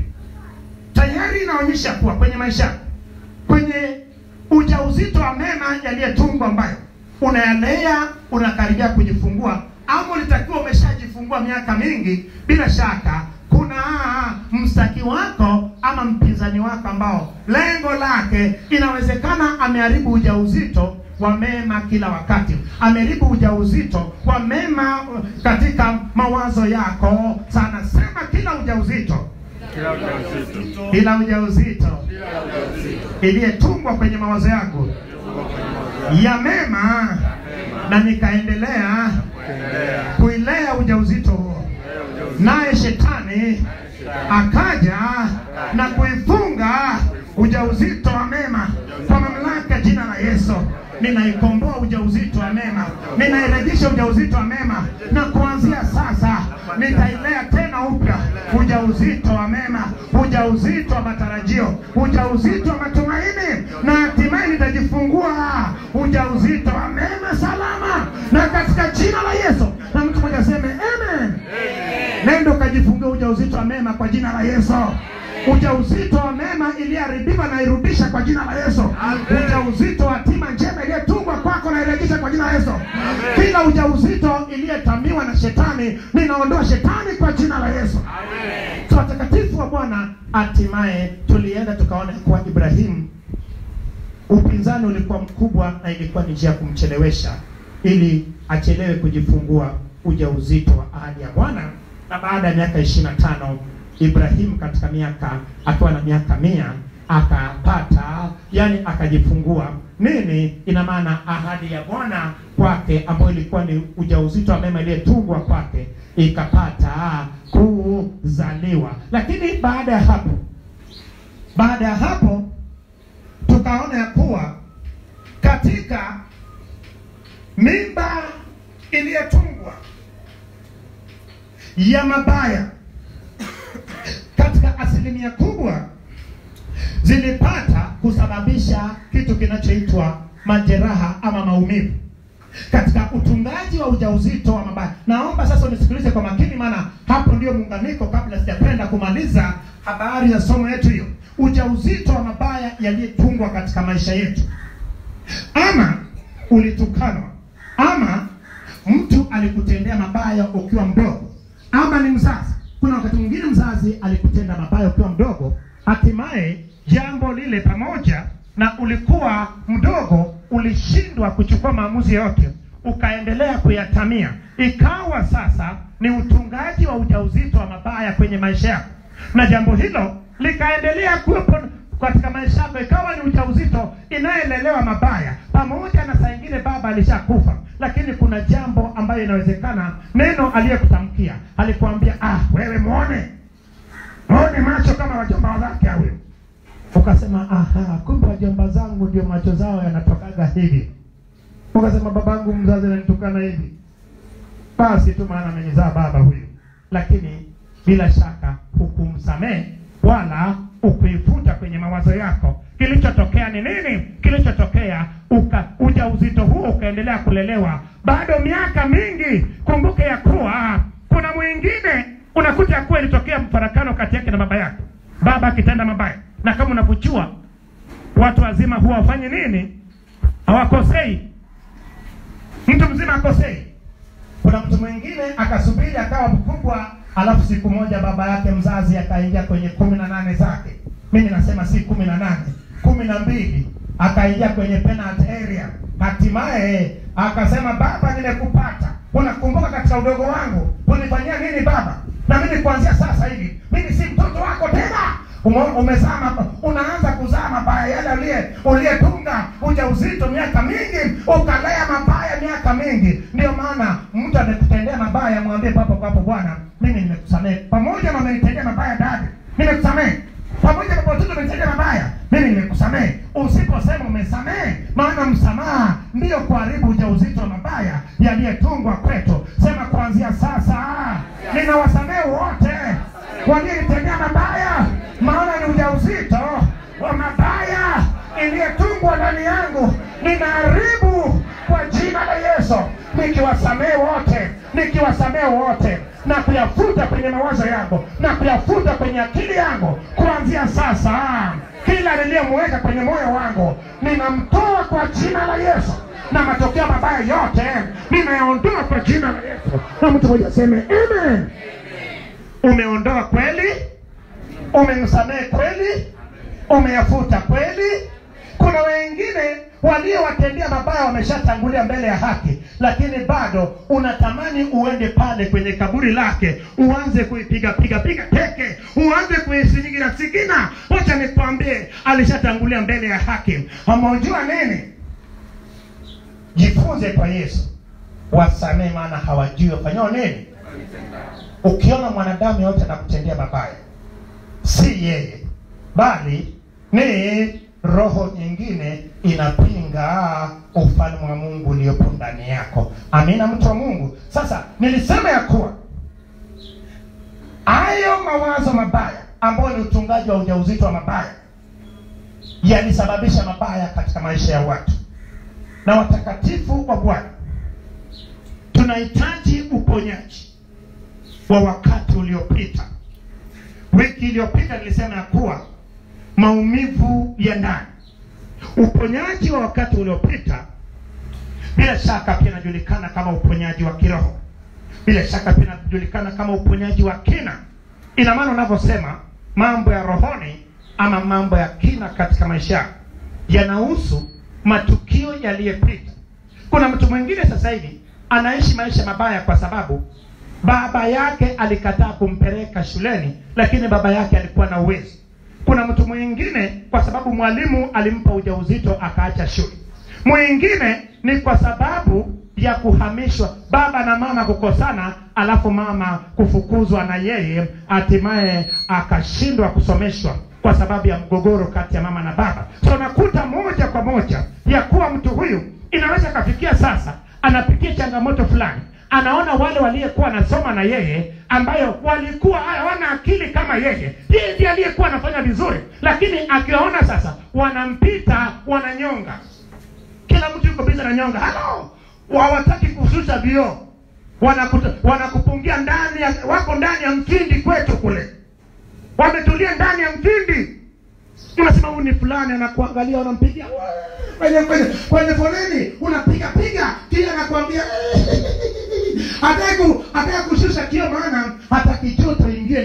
Tayari inaonyesha kuwa kwenye maisha yako, kwenye ujauzito wa mema yaliyetungwa ambayo unayalea unakaribia kujifungua, ama ulitakiwa umeshajifungua miaka mingi, bila shaka kuna mstaki wako ama mpinzani wako ambao lengo lake inawezekana ameharibu ujauzito wa mema kila wakati, ameharibu ujauzito wa mema uh, katika mawazo yako sana. Sema kila ujauzito, Kila ujauzito. kila ujauzito iliyetungwa kwenye mawazo yangu ya mema, na nikaendelea kuilea ujauzito huo, naye shetani akaja na kuifunga ujauzito wa mema kwa mamlaka jina la Yesu. Ninaikomboa ujauzito wa mema, ninairejesha ujauzito wa mema, na kuanzia sasa nitailea tena upya ujauzito wa mema, ujauzito wa matarajio, ujauzito wa matumaini, na hatimaye nitajifungua ujauzito wa mema salama, na katika jina la Yesu. Na mtu mmoja aseme amen. Nenda ukajifungia ujauzito wa mema kwa jina la Yesu. Ujauzito wa mema iliyoharibiwa na irudisha kwa jina la Yesu. Ujauzito wa hatima njema iliyotungwa kwako na irejesha kwa jina la Yesu. Kila ujauzito iliyetamiwa na shetani, ninaondoa shetani kwa jina la Yesu. So watakatifu wa Bwana, hatimaye tulienda tukaona kuwa Ibrahimu upinzani ulikuwa mkubwa na ilikuwa ni njia ya kumchelewesha ili achelewe kujifungua ujauzito wa ahadi ya Bwana. Na baada ya miaka ishirini na tano Ibrahimu katika miaka akiwa na miaka mia akapata yani akajifungua nini. Ina maana ahadi ya Bwana kwake ambayo ilikuwa ni ujauzito wa mema iliyetungwa kwake ikapata kuzaliwa. Lakini baada ya hapo, baada ya hapo tukaona ya kuwa katika mimba iliyotungwa ya mabaya katika asilimia kubwa zilipata kusababisha kitu kinachoitwa majeraha ama maumivu katika utungaji wa ujauzito wa mabaya. Naomba sasa unisikilize kwa makini, maana hapo ndio muunganiko, kabla sijapenda kumaliza habari ya somo yetu hiyo. Ujauzito wa mabaya yaliyetungwa katika maisha yetu, ama ulitukanwa, ama mtu alikutendea mabaya ukiwa mdogo, ama ni mzazi kuna wakati mwingine mzazi alikutenda mabaya ukiwa mdogo hatimaye jambo lile pamoja na ulikuwa mdogo ulishindwa kuchukua maamuzi yote ukaendelea kuyatamia ikawa sasa ni utungaji wa ujauzito wa mabaya kwenye maisha yako na jambo hilo likaendelea kuwepo katika maisha yako ikawa ni ujauzito inayelelewa mabaya pamoja na saa ingine baba alishakufa lakini kuna jambo ambayo inawezekana neno aliyekutamkia alikuambia ah wewe mwone mwone macho kama wajomba wake huyo ukasema aha kumbe wajomba zangu ndio macho zao yanatokaga hivi ukasema babangu mzazi ananitukana hivi basi tu maana amenizaa baba huyu lakini bila shaka hukumsamehe wala ukuifuta kwenye mawazo yako kilichotokea ni nini kilichotokea uka ujauzito huo ukaendelea kulelewa bado miaka mingi kumbuke ya kuwa kuna mwingine unakuta ya kuwa ilitokea mfarakano kati yake na baba yake baba akitenda mabaya na kama unavyojua watu wazima huwa wafanye nini hawakosei mtu mzima akosei kuna mtu mwingine akasubiri akawa mkubwa alafu siku moja baba yake mzazi akaingia kwenye kumi na nane zake mimi nasema si kumi na nane kumi na mbili akaingia kwenye penalty area hatimaye akasema baba nimekupata unakumbuka katika udogo wangu unifanyia nini baba na mimi kuanzia sasa hivi mimi si mtoto wako tena Ume- umezaa mab- unaanza kuzaa mabaya yale uliye uliyetunga ujauzito miaka mingi ukalea mabaya miaka mingi ndio maana mtu amekutendea mabaya mwambie papo papo bwana mimi nimekusamehe pamoja na umenitendea mabaya dadi nimekusamehe pamoja na watoto umenitendea mabaya mimi nimekusamehe usiposema umesamehe maana msamaha ndiyo kuharibu ujauzito wa mabaya yaliyetungwa kwetu sema kuanzia sasa ninawasamehe wote walionitendea mabaya maana ni ujauzito wa mabaya iliyetungwa ndani yangu ninaharibu kwa jina la yesu nikiwasamehe wote nikiwasamehe wote na kuyafuta kwenye mawazo yangu na kuyafuta kwenye akili yangu kuanzia sasa kila niliyomweka kwenye moyo wangu ninamtoa kwa jina la yesu na matokeo mabaya yote ninayaondoa kwa jina la yesu na mtu mmoja aseme amen umeondoa kweli umemsamehe kweli umeyafuta kweli kuna wengine waliowatendea mabaya wameshatangulia mbele ya haki lakini bado unatamani uende pale kwenye kaburi lake uanze kuipiga piga piga teke uanze kuisinyigira sigina wacha nikwambie alishatangulia mbele ya haki amaujua nini jifunze kwa yesu wasamehe maana hawajui wafanyao nini ukiona mwanadamu yote anakutendea mabaya si yeye bali ni roho nyingine inapinga ufalme wa mungu uliopo ndani yako amina mtu wa mungu sasa nilisema ya kuwa hayo mawazo mabaya ambayo ni utungaji wa ujauzito wa mabaya yalisababisha mabaya katika maisha ya watu na watakatifu wa bwana tunahitaji uponyaji wa wakati uliopita wiki iliyopita nilisema ya kuwa maumivu ya ndani uponyaji wa wakati uliopita bila shaka pia inajulikana kama uponyaji wa kiroho bila shaka pia inajulikana kama uponyaji wa kina ina maana unavyosema mambo ya rohoni ama mambo ya kina katika maisha yako yanahusu matukio yaliyopita kuna mtu mwingine sasa hivi anaishi maisha mabaya kwa sababu baba yake alikataa kumpeleka shuleni lakini baba yake alikuwa na uwezo kuna mtu mwingine kwa sababu mwalimu alimpa ujauzito akaacha shule mwingine ni kwa sababu ya kuhamishwa baba na mama kukosana alafu mama kufukuzwa na yeye hatimaye akashindwa kusomeshwa kwa sababu ya mgogoro kati ya mama na baba so nakuta moja kwa moja ya kuwa mtu huyu inaweza kafikia sasa anapitia changamoto fulani anaona wale waliyekuwa anasoma na yeye ambayo walikuwa hawana akili kama yeye yeye ndiye aliyekuwa anafanya vizuri lakini akiwaona sasa wanampita wananyonga kila mtu yuko biza na nyonga halo hawataki kushusha vioo Wanakuta- wanakupungia ndani ya, wako ndani ya mtindi kwetu kule wametulia ndani ya mtindi unasema huyu ni fulani anakuangalia unampigia "Wee!" kwenye kwenye kwenye foleni unapiga piga kila anakuambia hataki ku- hataki kushusha kio maana hataki joto ingie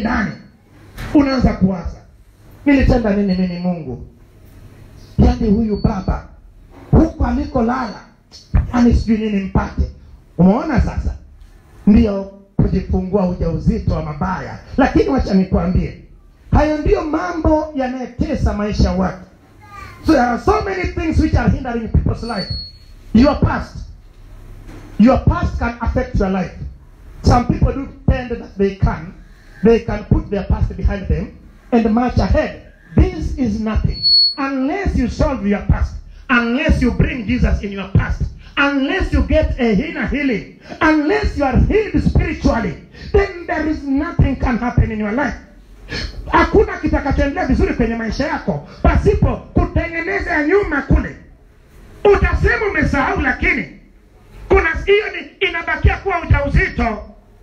unaanza kuwaza nilitenda nini mimi mungu yaani huyu baba huko alikolala yani sijui nini mpate umeona sasa ndiyo kujifungua ujauzito wa mabaya lakini wacha nikwambie hayo ndiyo mambo yanayotesa maisha ya watu so there are so many things which are hindering people's life your past your past can affect your life some people do tend that they can they can put their past behind them and march ahead this is nothing unless you solve your past unless you bring jesus in your past unless you get a inner healing unless you are healed spiritually then there is nothing can happen in your life hakuna kitakachoendelea vizuri kwenye maisha yako pasipo kutengeneza ya nyuma kule utasema umesahau lakini kuna hiyo ni inabakia kuwa ujauzito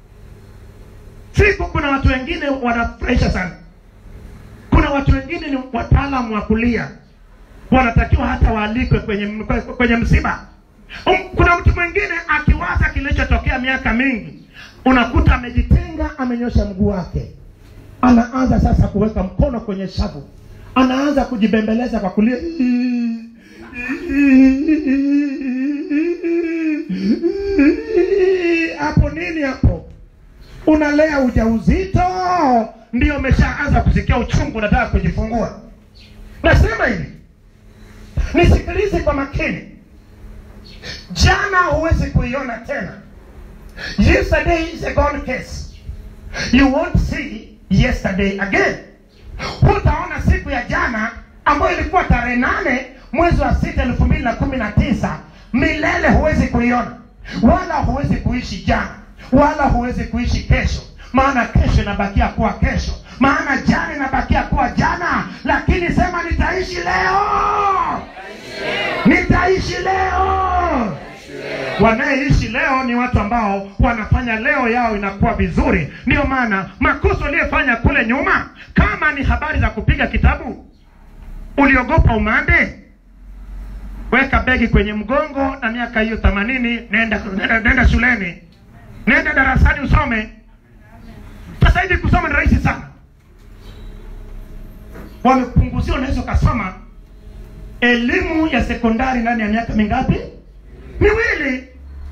siku kuna watu wengine wanafurahisha sana kuna watu wengine ni wataalamu wa kulia wanatakiwa hata waalikwe kwenye kwenye msiba Um, kuna mtu mwingine akiwaza kilichotokea miaka mingi unakuta amejitenga amenyosha mguu wake anaanza sasa kuweka mkono kwenye shavu anaanza kujibembeleza kwa kulia hapo nini hapo unalea ujauzito ndio umeshaanza kusikia uchungu unataka kujifungua nasema hivi nisikilize kwa makini jana huwezi kuiona tena yesterday is a gone case you won't see yesterday again hutaona siku ya jana ambayo ilikuwa tarehe nane mwezi wa sita elfu mbili na kumi na tisa milele huwezi kuiona wala huwezi kuishi jana wala huwezi kuishi kesho maana kesho inabakia kuwa kesho maana jana inabakia kuwa jana lakini sema nitaishi leo nitaishi leo wanayeishi leo ni watu ambao wanafanya leo yao inakuwa vizuri ndiyo maana makosa uliyefanya kule nyuma kama ni habari za kupiga kitabu uliogopa umande weka begi kwenye mgongo na miaka hiyo themanini nenda, nenda, nenda shuleni nenda darasani usome sasa hivi kusoma ni rahisi sana wamepunguzia unaweza ukasoma elimu ya sekondari ndani ya miaka mingapi miwili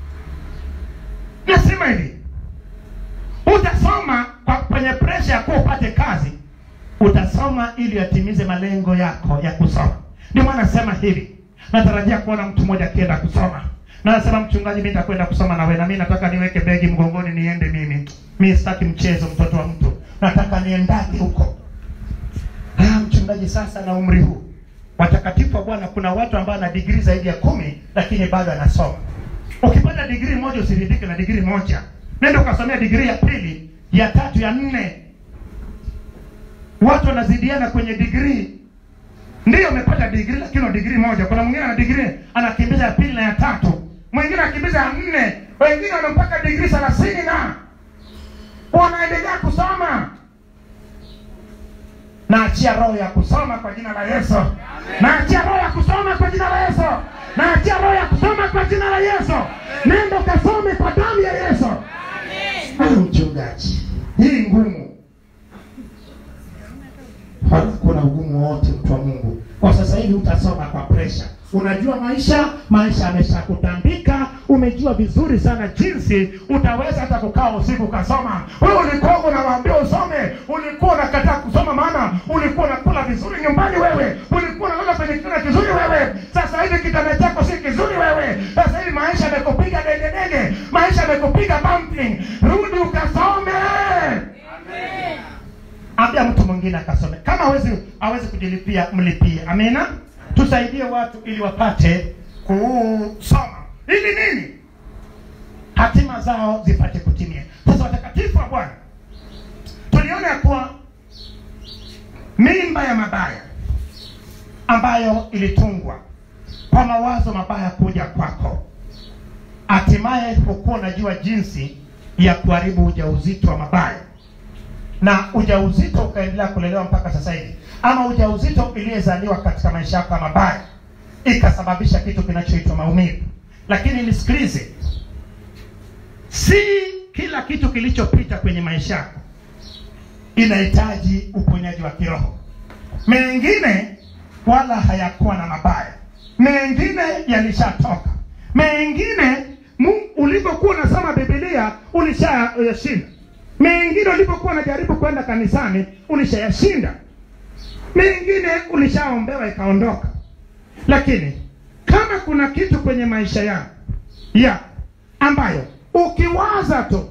nasema hivi utasoma kwa kwenye presha ya kuwa upate kazi utasoma ili yatimize malengo yako ya kusoma ndio maana nasema hivi natarajia kuona mtu mmoja akienda kusoma na nasema mchungaji mi nitakwenda kusoma nawe na mi nataka niweke begi mgongoni niende mimi mi sitaki mchezo mtoto wa mtu nataka niendake huko ah, mchungaji sasa na umri huu watakatifu wa bwana kuna watu ambao ana digrii zaidi ya kumi lakini bado anasoma ukipata digrii moja usiridhike na digrii moja nenda ukasomea digrii ya pili ya tatu ya nne watu wanazidiana kwenye digrii ndiyo umepata digrii lakini una digrii moja kuna mwingine ana digrii anakimbiza ya pili na ya tatu mwingine anakimbiza ya nne wengine wamepaka digrii thelathini na wanaendelea kusoma naachia roho ya kusoma kwa jina la yesu naachia roho ya kusoma kwa jina la yesu naachia roho ya kusoma kwa jina la yesu nenda ukasome kwa damu ya yesu Ah, mchungaji hii ngumu hakuna ugumu wowote mtu wa mungu kwa sasa hivi utasoma kwa presha unajua maisha maisha ameshakutandika umejua vizuri sana jinsi utaweza hata kukaa usiku ukasoma wewe ulikuwa unawaambia usome ulikuwa unakataa kusoma maana ulikuwa unakula vizuri nyumbani wewe ulikuwa unalala kwenye kitanda kizuri wewe sasa hivi kitanda chako si kizuri wewe sasa hivi maisha amekupiga degedege maisha amekupiga bumping rudi ukasome ambia mtu mwingine akasome kama hawezi hawezi kujilipia mlipie amina tusaidie watu ili wapate kusoma ili nini hatima zao zipate kutimia sasa watakatifu wa bwana tuliona ya kuwa mimba ya mabaya ambayo ilitungwa kwa mawazo mabaya kuja kwako hatimaye hukuwa unajua jinsi ya kuharibu ujauzito wa mabaya na ujauzito ukaendelea kulelewa mpaka sasa hivi ama ujauzito iliyezaliwa katika maisha yako ya mabaya ikasababisha kitu kinachoitwa maumivu lakini nisikilize si kila kitu kilichopita kwenye maisha yako inahitaji uponyaji wa kiroho mengine wala hayakuwa na mabaya mengine yalishatoka mengine Mu- ulivyokuwa unasoma bibilia ulishayashinda mengine ulivyokuwa unajaribu kwenda kanisani ulishayashinda mengine ulishaombewa ikaondoka lakini kama kuna kitu kwenye maisha yako ya ambayo ukiwaza tu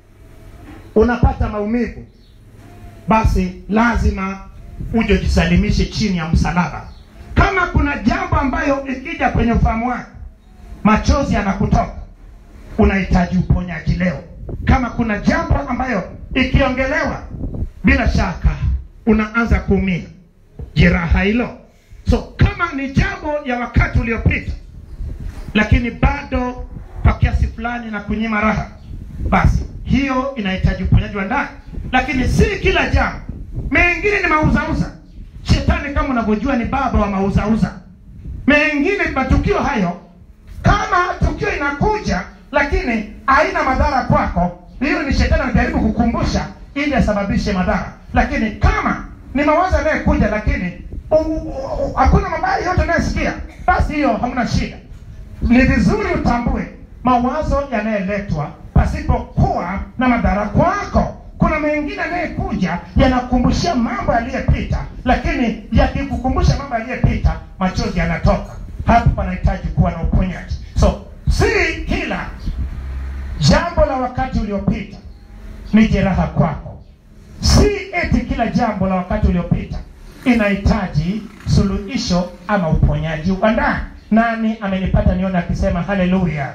unapata maumivu basi lazima uje ujisalimishe chini ya msalaba kama kuna jambo ambayo ikija kwenye ufahamu wako machozi yanakutoka unahitaji uponyaji leo kama kuna jambo ambayo ikiongelewa bila shaka unaanza kuumia jeraha hilo so kama ni jambo ya wakati uliopita lakini bado kwa kiasi fulani na kunyima raha basi hiyo inahitaji uponyaji wa ndani lakini si kila jambo mengine ni mauzauza shetani kama unavyojua ni baba wa mauzauza mengine matukio hayo kama tukio inakuja lakini haina madhara kwako hiyo ni shetani anajaribu kukumbusha ili asababishe madhara lakini kama ni mawazo yanayekuja lakini u- u- u- hakuna mabaya yote unayosikia basi hiyo hamna shida ni vizuri utambue mawazo yanayeletwa pasipokuwa na madhara kwako kuna mengine yanayekuja yanakumbushia mambo yaliyepita lakini yakikukumbusha mambo yaliyepita machozi yanatoka hapo panahitaji kuwa na uponyaji so si kila jambo la wakati uliopita ni jeraha kwako si eti kila jambo la wakati uliopita inahitaji suluhisho ama uponyaji wa ndani nani amenipata nione akisema haleluya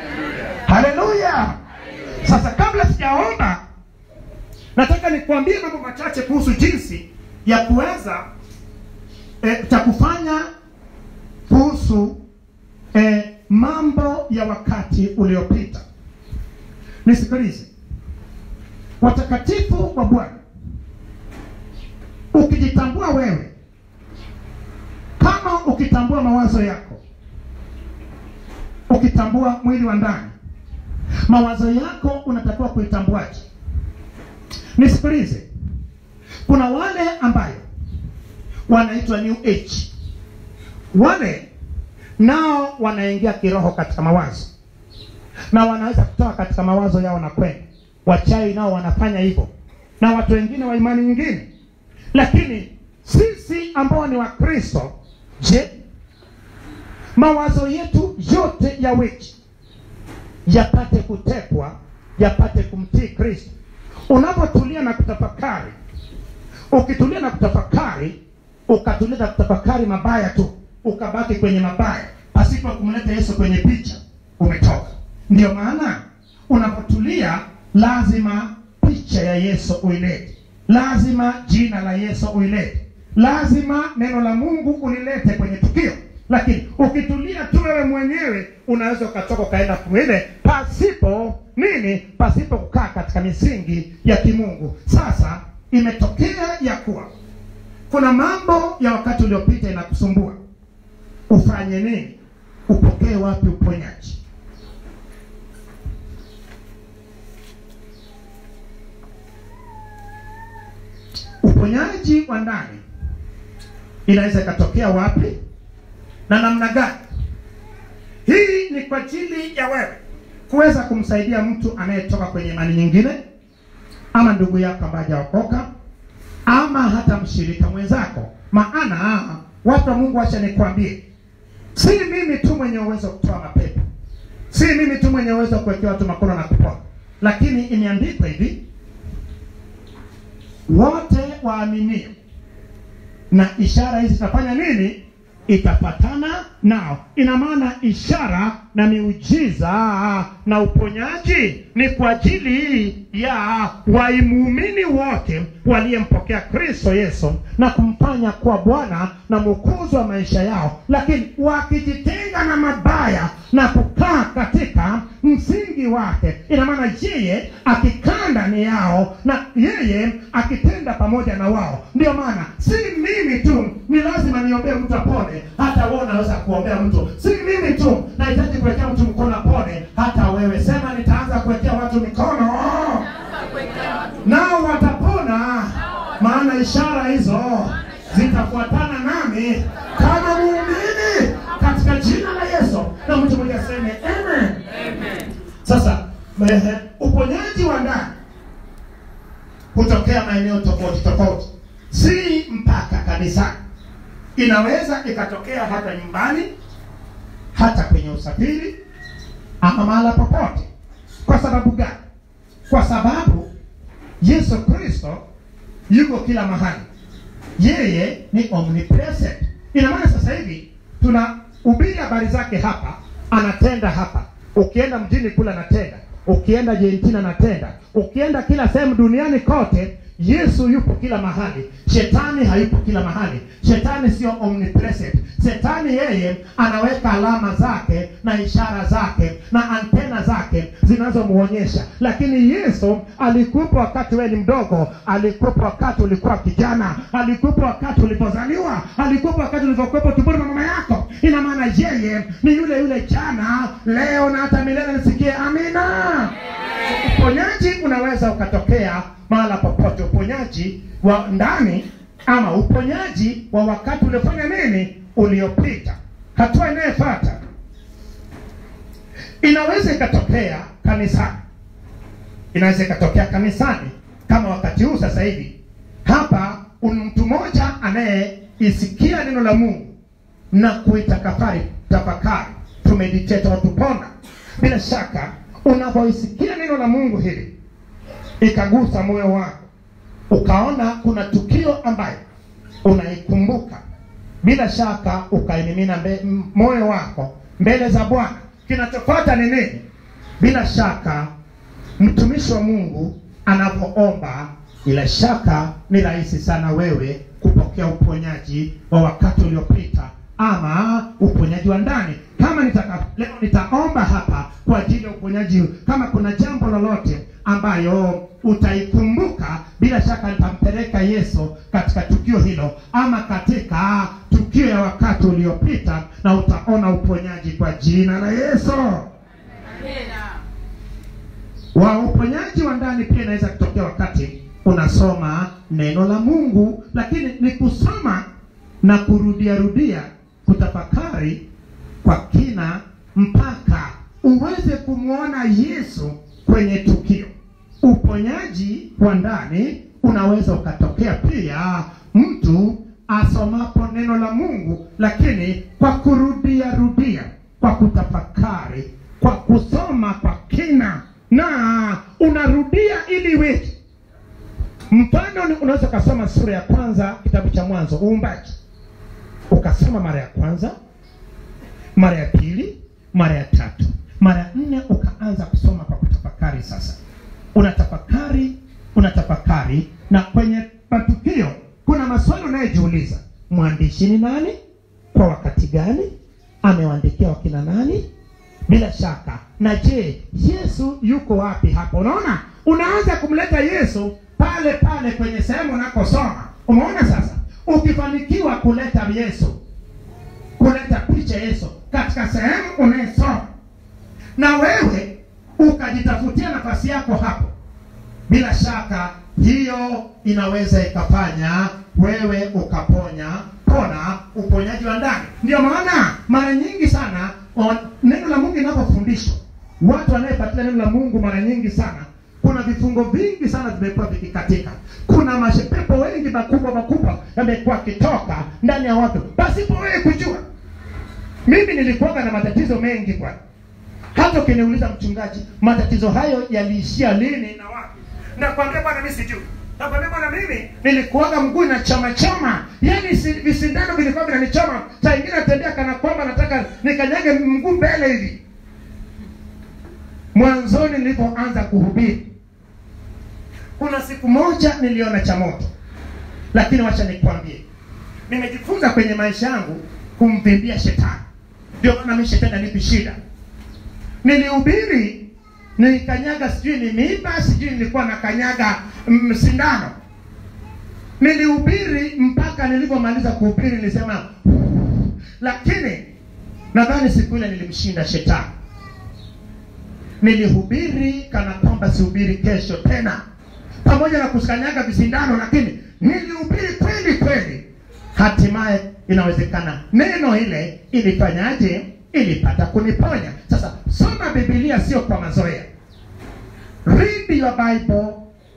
haleluya sasa kabla sijaomba nataka nikuambie mambo machache kuhusu jinsi ya kuweza eh, cha kufanya kuhusu eh, mambo ya wakati uliopita nisikilize watakatifu wa bwana ukijitambua wewe kama ukitambua mawazo yako ukitambua mwili wa ndani mawazo yako unatakiwa kuitambuaje nisikilize kuna wale ambayo wanaitwa new age wale nao wanaingia kiroho katika mawazo na wanaweza kutoka katika mawazo yao na kwenda wachai nao wanafanya hivyo na watu wengine wa imani nyingine lakini sisi ambao ni wakristo je mawazo yetu yote ya wiki yapate kutekwa yapate kumtii kristo unapotulia na kutafakari ukitulia na kutafakari ukatulia na kutafakari mabaya tu ukabaki kwenye mabaya pasipo kumleta yesu kwenye picha umetoka ndio maana unapotulia lazima picha ya yesu uilete lazima jina la yesu uilete lazima neno la mungu ulilete kwenye tukio lakini ukitulia tu wewe mwenyewe unaweza ukatoka ukaenda kwingine pasipo nini pasipo kukaa katika misingi ya kimungu sasa imetokea ya kuwa kuna mambo ya wakati uliopita inakusumbua ufanye nini upokee wapi uponyaji uponyaji wa ndani inaweza ikatokea wapi na namna gani hii ni kwa ajili ya wewe kuweza kumsaidia mtu anayetoka kwenye imani nyingine ama ndugu yako ambaye hajaokoka ama hata mshirika mwenzako maana watu wa mungu wacha nikwambie si mimi tu mwenye uwezo wa kutoa mapepo si mimi tu mwenye uwezo wa kuwekea watu makono na kupona lakini imeandikwa hivi wote waaminio na ishara hizi zitafanya nini itapatana nao ina maana ishara na miujiza na uponyaji ni kwa ajili ya waimuumini wote waliyempokea kristo yesu na kumfanya kuwa bwana na mwokozi wa maisha yao lakini wakijitenga na mabaya na kukaa katika msingi wake ina maana yeye akikaa ndani yao na yeye akitenda pamoja na wao ndio maana si mimi tu ni lazima niombee mtu apone hata wewe unaweza kuombea mtu si mimi tu nahitaji kuwekea mtu mkono apone hata wewe sema nitaanza kuwekea watu mikono nao watapona maana ishara hizo zitafuatana nami kama muumini katika jina la Yesu. Na mtu mmoja aseme amen. Sasa ehe, uponyaji wa ndani hutokea maeneo tofauti tofauti, si mpaka kanisani. Inaweza ikatokea hata nyumbani, hata kwenye usafiri, ama mahala popote. Kwa sababu gani? Kwa sababu Yesu Kristo yuko kila mahali, yeye ni omnipresent. Ina maana sasa hivi tunahubiri habari zake hapa, anatenda hapa. Ukienda mjini kule anatenda, ukienda Argentina anatenda, ukienda kila sehemu duniani kote, Yesu yupo kila mahali. Shetani hayupo kila mahali. Shetani sio omnipresent. Shetani yeye anaweka alama zake na ishara zake na antena zake zinazomuonyesha, lakini Yesu alikuwepo wakati wewe ni mdogo, alikuwepo wakati ulikuwa kijana, alikuwepo wakati ulipozaliwa, alikuwepo wakati ulivyokuwepo tumboni mwa mama yako. Ina maana yeye ni yule yule jana, leo na hata milele. Nisikie amina. Uponyaji unaweza ukatokea mahala popote, uponyaji wa ndani ama uponyaji wa wakati uliofanya nini, uliopita. Hatua inayofuata inaweza ikatokea kanisani, inaweza ikatokea kanisani kama wakati huu sasa hivi hapa, un- mtu mmoja anayeisikia neno la Mungu na kuitakafari tafakari, tumeditate au tupona. Bila shaka unapoisikia neno la Mungu hili ikagusa moyo wako, ukaona kuna tukio ambayo unaikumbuka, bila shaka ukaimimina mbe- m- moyo wako mbele za Bwana. Kinachofuata ni nini? Bila shaka mtumishi wa Mungu anapoomba, bila shaka ni rahisi sana wewe kupokea uponyaji wa wakati uliopita ama uponyaji wa ndani. Kama nitaka leo nitaomba hapa kwa ajili ya uponyaji, kama kuna jambo lolote ambayo utaikumbuka, bila shaka nitampeleka Yesu katika tukio hilo ama katika tukio ya wakati uliopita, na utaona uponyaji kwa jina la Yesu. Wa uponyaji wa ndani pia inaweza kutokea wakati unasoma neno la Mungu, lakini ni kusoma na kurudia rudia, kutafakari kwa kina mpaka uweze kumwona Yesu kwenye tukio. Uponyaji wa ndani unaweza ukatokea pia mtu asomapo neno la Mungu, lakini kwa kurudia rudia, kwa kutafakari, kwa kusoma kwa kina, na unarudia ili iweje? Mfano ni unaweza ukasoma sura ya kwanza kitabu cha Mwanzo, uumbaji, ukasoma mara ya kwanza, mara ya pili, mara ya tatu, mara ya nne, ukaanza kusoma kwa kutafakari. Sasa unatafakari, unatafakari, na kwenye matukio kuna maswali unayejiuliza: mwandishi ni nani? Kwa wakati gani? Amewaandikia wakina nani? Bila shaka. Na je, Yesu yuko wapi hapo? Unaona, unaanza kumleta Yesu pale pale kwenye sehemu unakosoma. Umeona sasa, ukifanikiwa kuleta Yesu, kuleta picha Yesu katika sehemu unayesoma, na wewe ukajitafutia nafasi yako hapo, bila shaka hiyo inaweza ikafanya wewe ukaponya pona uponyaji wa ndani. Ndio maana mara nyingi sana o- neno la Mungu linapofundishwa, watu wanayefuatilia neno la Mungu mara nyingi sana, kuna vifungo vingi sana vimekuwa vikikatika. Kuna mashepepo wengi makubwa makubwa yamekuwa akitoka ndani ya watu pasipo wewe kujua. Mimi nilikuwaga na matatizo mengi bwana hata ukiniuliza mchungaji, matatizo hayo yaliishia lini na wapi? Nakwambia bwana, mimi sijui. Nakwambia bwana, mimi nilikuwaga mguu na chama chama, yaani si- visindano vilikuwa vinanichoma. Saa ingine natembea kana kwamba nataka nikanyage mguu mbele hivi. Mwanzoni nilipoanza kuhubiri, kuna siku moja niliona cha moto, lakini wacha nikwambie, nimejifunza kwenye maisha yangu kumvimbia shetani. Ndio maana mimi shetani anipi shida nilihubiri nilikanyaga, sijui ni miiba, sijui nilikuwa nakanyaga mm, sindano. Nilihubiri mpaka nilivyomaliza kuhubiri nilisema, lakini nadhani siku ile nilimshinda shetani. Nilihubiri kana kwamba sihubiri kesho tena, pamoja na kukanyaga visindano lakini nilihubiri kweli kweli hatimaye inawezekana neno ile ilifanyaje ilipata kuniponya sasa soma bibilia sio kwa mazoea read your bible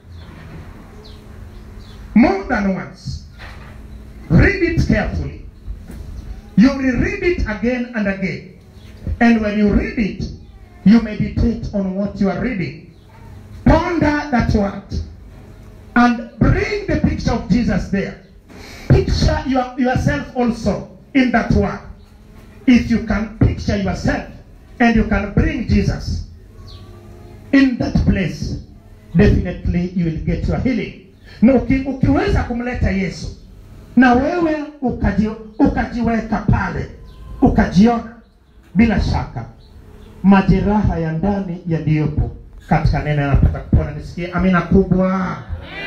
more than once read it carefully you will read it again and again and when you read it you meditate on what you are reading ponder that word and bring the picture of jesus there picture your, yourself also in that word if you can picture yourself and you can bring jesus in that place definitely you will get your healing na uki, ukiweza kumleta yesu na wewe ukaji, ukajiweka pale ukajiona bila shaka majeraha ya ndani yaliyopo katika neno yanapata kupona nisikie amina kubwa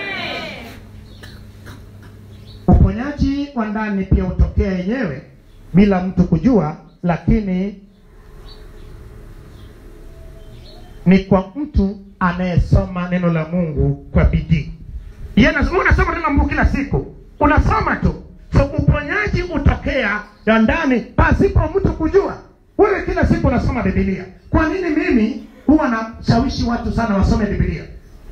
uponyaji wa ndani pia hutokea yenyewe bila mtu kujua lakini ni kwa mtu anayesoma neno la mungu kwa bidii Yeye anasema- unasoma neno la mungu kila siku unasoma tu so uponyaji hutokea ya ndani pasipo mtu kujua wewe kila siku unasoma bibilia kwa nini mimi huwa nashawishi watu sana wasome bibilia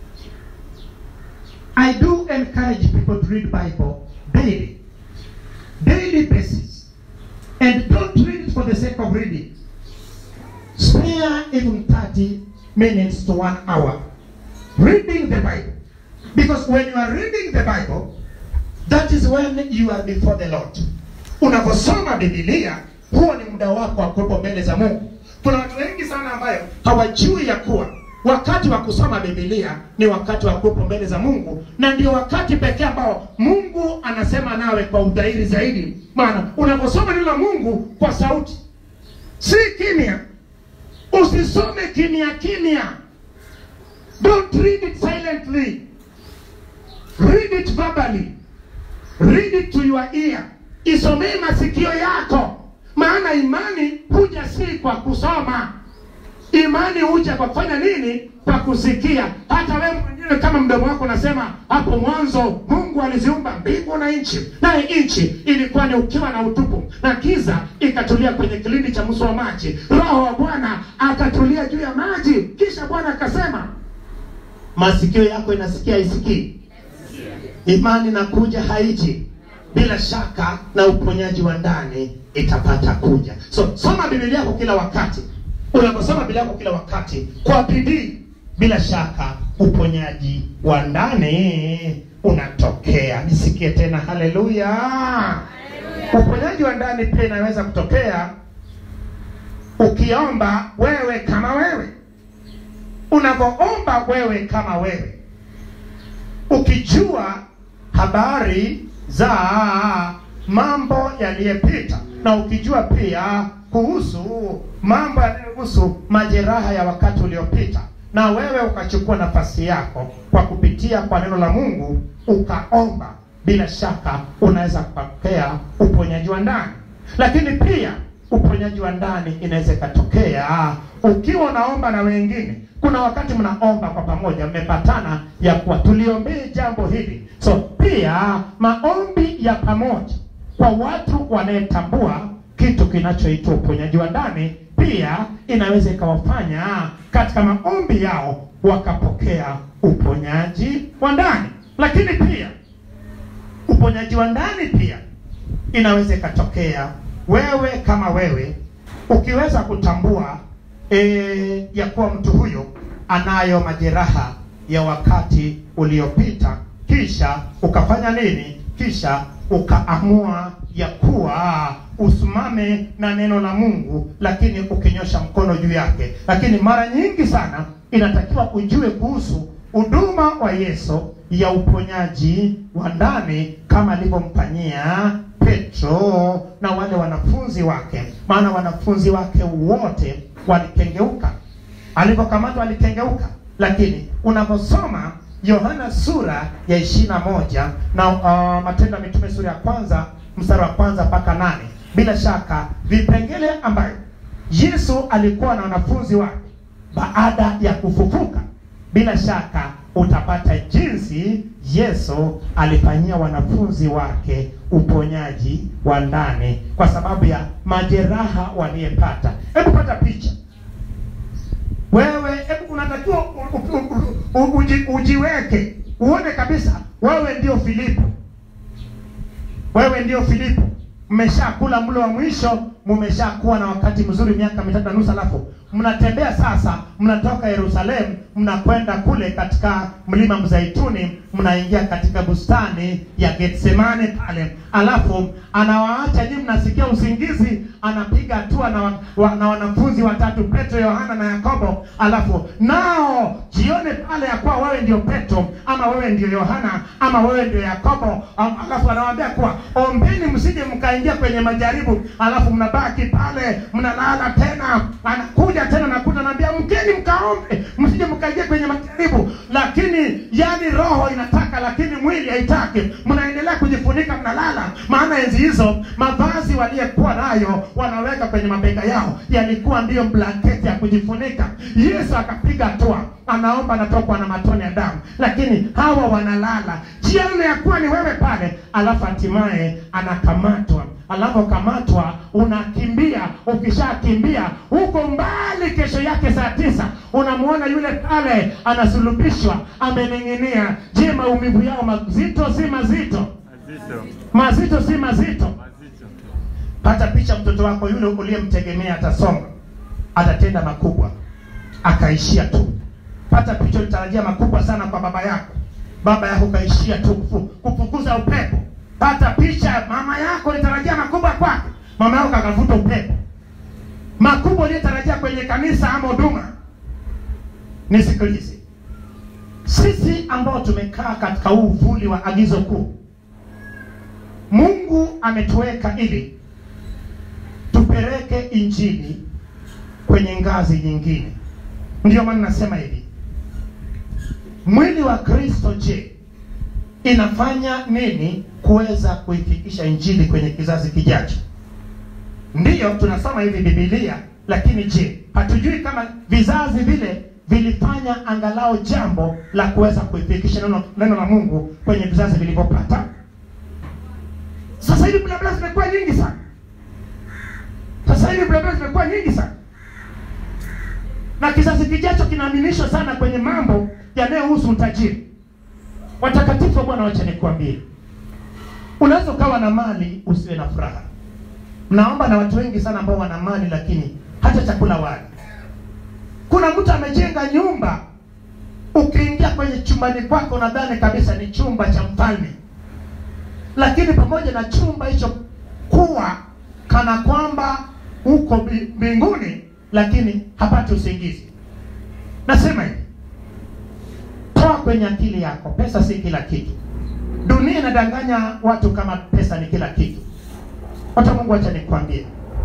i do encourage people to read bible daily daily basis and don't read it for the sake of reading spare even 30 minutes to one hour reading the bible because when you are reading the bible that is when you are before the lord unaposoma bibilia huo ni muda wako wa kuwepo mbele za mungu kuna watu wengi sana ambayo hawajui ya kuwa wakati wa kusoma bibilia ni wakati wa kuwepo mbele za mungu na ndio wakati pekee ambao mungu anasema nawe kwa udhahiri zaidi maana unaposoma neno la mungu kwa sauti si kimya usisome kimya kimya don't read it silently read it verbally read it to your ear isomee masikio yako maana imani huja si kwa kusoma imani huja kwa kufanya nini kwa kusikia hata wewe mwenyewe kama mdomo wako unasema hapo mwanzo mungu aliziumba mbingu na nchi naye nchi ilikuwa ni ukiwa na utupu na giza ikatulia kwenye kilindi cha mso wa maji roho wa bwana akatulia juu ya maji kisha bwana akasema masikio yako inasikia isikii imani na kuja haiji bila shaka na uponyaji wa ndani itapata kuja so soma bibilia yako kila wakati unaposoma bibilia yako kila wakati kwa bidii bila shaka uponyaji wa ndani unatokea nisikie tena haleluya uponyaji wa ndani pia inaweza kutokea ukiomba wewe kama wewe unavyoomba wewe kama wewe ukijua habari za mambo yaliyopita na ukijua pia kuhusu mambo yanayohusu majeraha ya wakati uliopita na wewe ukachukua nafasi yako kwa kupitia kwa neno la mungu ukaomba bila shaka unaweza kupokea uponyaji wa ndani lakini pia uponyaji wa ndani inaweza ikatokea ukiwa unaomba na wengine kuna wakati mnaomba kwa pamoja mmepatana ya kuwa tuliombee jambo hili so pia maombi ya pamoja kwa watu wanayetambua kitu kinachoitwa uponyaji wa ndani pia inaweza ikawafanya katika maombi yao wakapokea uponyaji wa ndani lakini pia uponyaji wa ndani pia inaweza ikatokea wewe kama wewe ukiweza kutambua e, ya kuwa mtu huyo anayo majeraha ya wakati uliopita kisha ukafanya nini kisha ukaamua ya kuwa usimame na neno la mungu lakini ukinyosha mkono juu yake lakini mara nyingi sana inatakiwa ujue kuhusu huduma wa yesu ya uponyaji wa ndani kama alivyomfanyia petro na wale wanafunzi wake maana wanafunzi wake wote walikengeuka alivyokamatwa alikengeuka lakini unaposoma yohana sura ya ishiri na moja na uh, matendo ya mitume sura ya kwanza mstari wa kwanza mpaka nane bila shaka vipengele ambayo yesu alikuwa na wanafunzi wake baada ya kufufuka bila shaka utapata jinsi yesu alifanyia wanafunzi wake uponyaji wa ndani kwa sababu ya majeraha waliyepata hebu pata picha wewe hebu unatakiwa u- u- u- u- uji, ujiweke uone kabisa wewe ndio filipo wewe ndio filipo mmeshakula mlo wa mwisho mmeshakuwa na wakati mzuri miaka mitatu na nusu alafu mnatembea sasa mnatoka yerusalemu mnakwenda kule katika mlima mzaituni mnaingia katika bustani ya getsemane pale alafu anawaacha nyinyi mnasikia usingizi anapiga hatua na, wa, wa, na wanafunzi watatu petro yohana na yakobo alafu nao jione pale ya kuwa wewe ndio petro ama wewe ndio yohana ama wewe ndio yakobo am- alafu anawaambia kuwa ombeni msije mkaingia kwenye majaribu alafu mnabaki pale mnalala tena anakuja tena nakuta naambia mkeni mkaombe msije mkaingia kwenye majaribu lakini yani roho inataka lakini mwili haitaki mnaendelea kujifunika mnalala maana enzi hizo mavazi waliyekuwa nayo wanaweka kwenye mabega yao yalikuwa ndiyo blanketi ya kujifunika yesu akapiga hatua anaomba anatokwa na matone ya damu lakini hawa wanalala jione ya kuwa ni wewe pale alafu hatimaye anakamatwa anapokamatwa unakimbia ukishakimbia huko mbali kesho yake saa tisa unamwona yule pale anasulubishwa amening'inia je maumivu yao mazito si mazito Mazito. mazito si mazito Mazito. pata picha mtoto wako yule uliyemtegemea atasonga atatenda makubwa akaishia tu pata picha ulitarajia makubwa sana kwa baba yako baba yako kaishia tu kufu- kufukuza upepo pata picha mama yako ulitarajia makubwa kwake mama yako kakavuta upepo makubwa uliyotarajia kwenye kanisa ama huduma nisikilize sisi ambao tumekaa katika huu uvuli wa agizo kuu mungu ametuweka ili tupeleke injili kwenye ngazi nyingine ndio maana nasema hivi mwili wa kristo je inafanya nini kuweza kuifikisha injili kwenye kizazi kijacho ndiyo tunasoma hivi bibilia lakini je hatujui kama vizazi vile vilifanya angalau jambo la kuweza kuifikisha neno, neno la mungu kwenye vizazi vilivyopata sasa hivi blabla zimekuwa nyingi sana sasa hivi blabla zimekuwa nyingi sana na kizazi kijacho kinaaminishwa sana kwenye mambo yanayohusu utajiri watakatifu wa bwana wacha nikuambie unaweza ukawa na mali usiwe na furaha mnaomba na watu wengi sana ambao wana mali lakini hata chakula wali kuna mtu amejenga nyumba ukiingia kwenye chumbani kwako nadhani kabisa ni chumba cha mfalme lakini pamoja na chumba hicho kuwa kana kwamba uko bi- mbinguni lakini hapati usingizi nasema hivi toa kwenye akili yako pesa si kila kitu dunia inadanganya watu kama pesa ni kila kitu hata mungu acha nikwambie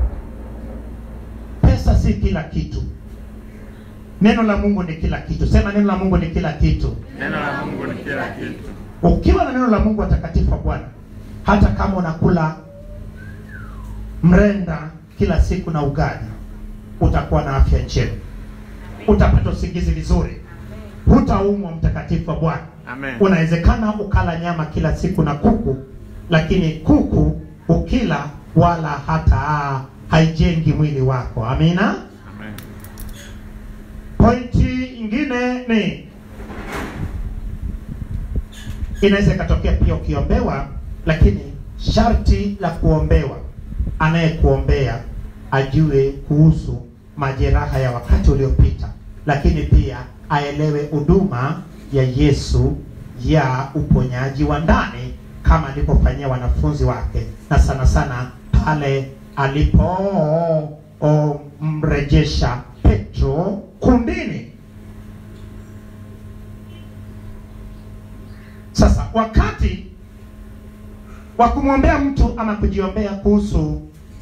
pesa si kila kitu neno la mungu ni kila kitu sema neno la mungu ni kila kitu Neno la Mungu ni kila kitu. ukiwa na neno la mungu watakatifu wa bwana hata kama unakula mrenda kila siku na ugali utakuwa na afya njema utapata usingizi vizuri hutaumwa mtakatifu wa bwana Amen. unawezekana ukala nyama kila siku na kuku lakini kuku ukila wala hata haijengi mwili wako amina Amen. pointi ingine ni inaweza ikatokea pia ukiombewa lakini sharti la kuombewa anayekuombea ajue kuhusu majeraha ya wakati uliopita lakini pia aelewe huduma ya yesu ya uponyaji wa ndani kama alivyofanyia wanafunzi wake na sana sana pale alipomrejesha petro kundini sasa wakati wa kumwombea mtu ama kujiombea kuhusu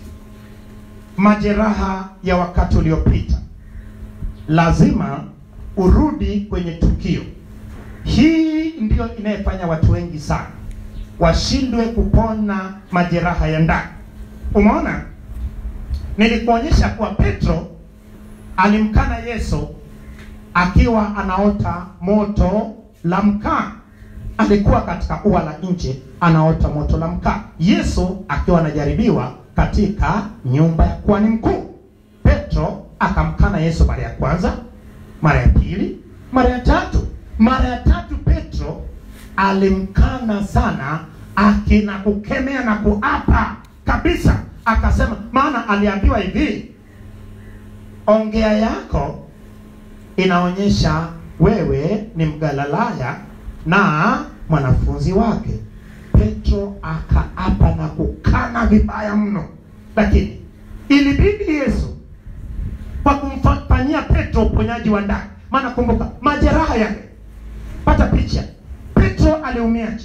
majeraha ya wakati uliopita lazima urudi kwenye tukio hii ndiyo inayefanya watu wengi sana washindwe kupona majeraha ya ndani umeona nilikuonyesha kuwa petro alimkana yesu akiwa anaota moto la mkaa alikuwa katika ua la nje anaota moto la mkaa yesu akiwa anajaribiwa katika nyumba ya kuhani mkuu petro akamkana yesu mara ya kwanza mara ya pili mara ya tatu mara ya tatu petro alimkana sana akina kukemea na kuapa kabisa akasema maana aliambiwa hivi ongea yako inaonyesha wewe ni mgalalaya na mwanafunzi wake petro akaapa na kukana vibaya mno lakini ilibidi yesu kwa kumfanyia petro uponyaji wa ndani maana kumbuka majeraha yake pata picha petro aliumiaje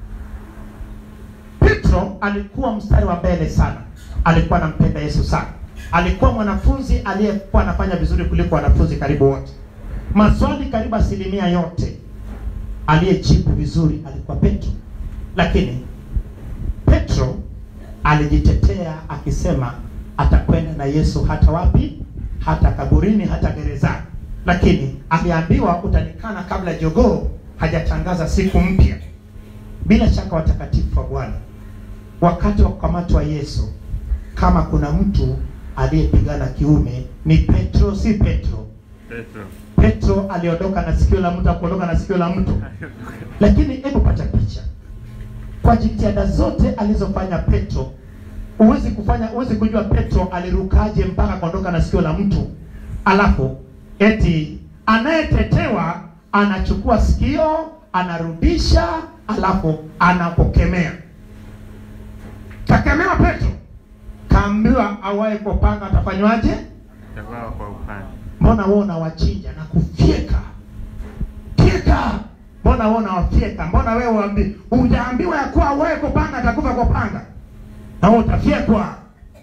petro alikuwa mstari wa mbele sana alikuwa anampenda yesu sana alikuwa mwanafunzi aliyekuwa anafanya vizuri kuliko wanafunzi karibu wote maswali karibu asilimia yote aliyejibu vizuri alikuwa petro lakini petro alijitetea akisema atakwenda na yesu hata wapi hata kaburini hata gerezani lakini aliambiwa utanikana kabla jogoo hajatangaza siku mpya bila shaka watakatifu wa bwana wakati wa kukamatwa yesu kama kuna mtu aliyepigana kiume ni petro si petro Petro. petro aliondoka na sikio la mtu akuondoka na sikio la mtu lakini hebu pata picha kwa jitihada zote alizofanya petro huwezi kufanya huwezi kujua petro alirukaje mpaka kuondoka na sikio la mtu alafu eti anayetetewa anachukua sikio anarudisha alafu anapokemea kakemewa petro kaambiwa awaye kwa panga atafanywaje Itakuwa kwa upande. mbona wewe unawachinja na kufyeka fyeka mbona wewe unawafyeka mbona wewe uambi hujaambiwa ya kuwa wewe kwa panga atakufa kwa panga na wewe utafyekwa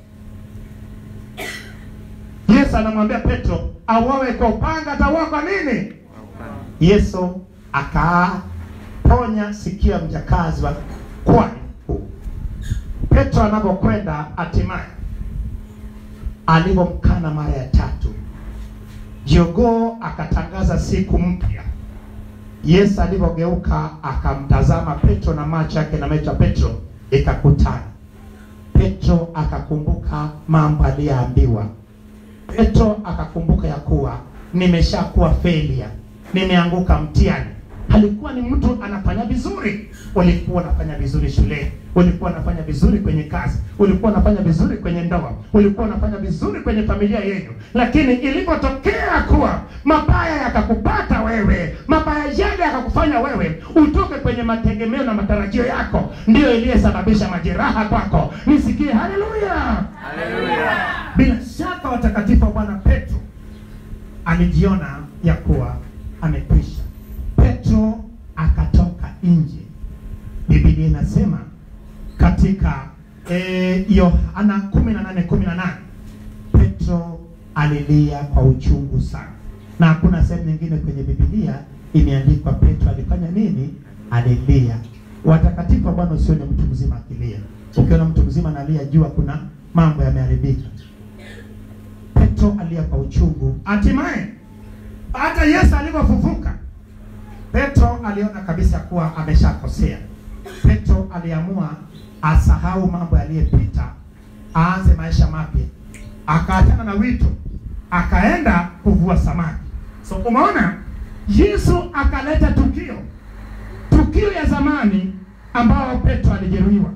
yesu anamwambia petro awawe kwa upanga atauawa kwa nini Kwa upande. yesu akaponya sikio ya mjakazi wa kwani mkuu petro anapokwenda hatimaye alivyomkana mara ya tatu jogoo akatangaza siku mpya yesu alivyogeuka akamtazama petro na macho yake na macho ya petro ikakutana petro akakumbuka mambo aliyoambiwa petro akakumbuka ya kuwa nimeshakuwa failure nimeanguka mtihani alikuwa ni mtu anafanya vizuri ulikuwa unafanya vizuri shuleni ulikuwa unafanya vizuri kwenye kazi ulikuwa unafanya vizuri kwenye ndoa ulikuwa unafanya vizuri kwenye familia yenu lakini ilipotokea kuwa mabaya yakakupata wewe mabaya yale yakakufanya wewe utoke kwenye mategemeo na matarajio yako ndiyo iliyesababisha majeraha kwako nisikie haleluya bila shaka watakatifu wa bwana petro alijiona ya kuwa amekwisha petro akatoka nje biblia inasema katika eh, yohana kumi na nane kumi na nane petro alilia kwa uchungu sana na hakuna sehemu nyingine kwenye bibilia imeandikwa petro alifanya nini alilia watakatifu wa bwana usione mtu mzima akilia ukiona mtu mzima analia jua kuna mambo yameharibika petro alia kwa uchungu hatimaye hata yesu alivyofufuka petro aliona kabisa kuwa ameshakosea petro aliamua asahau mambo yaliyopita aanze maisha mapya akaachana na wito akaenda kuvua samaki so umeona yesu akaleta tukio tukio ya zamani ambao petro alijeruhiwa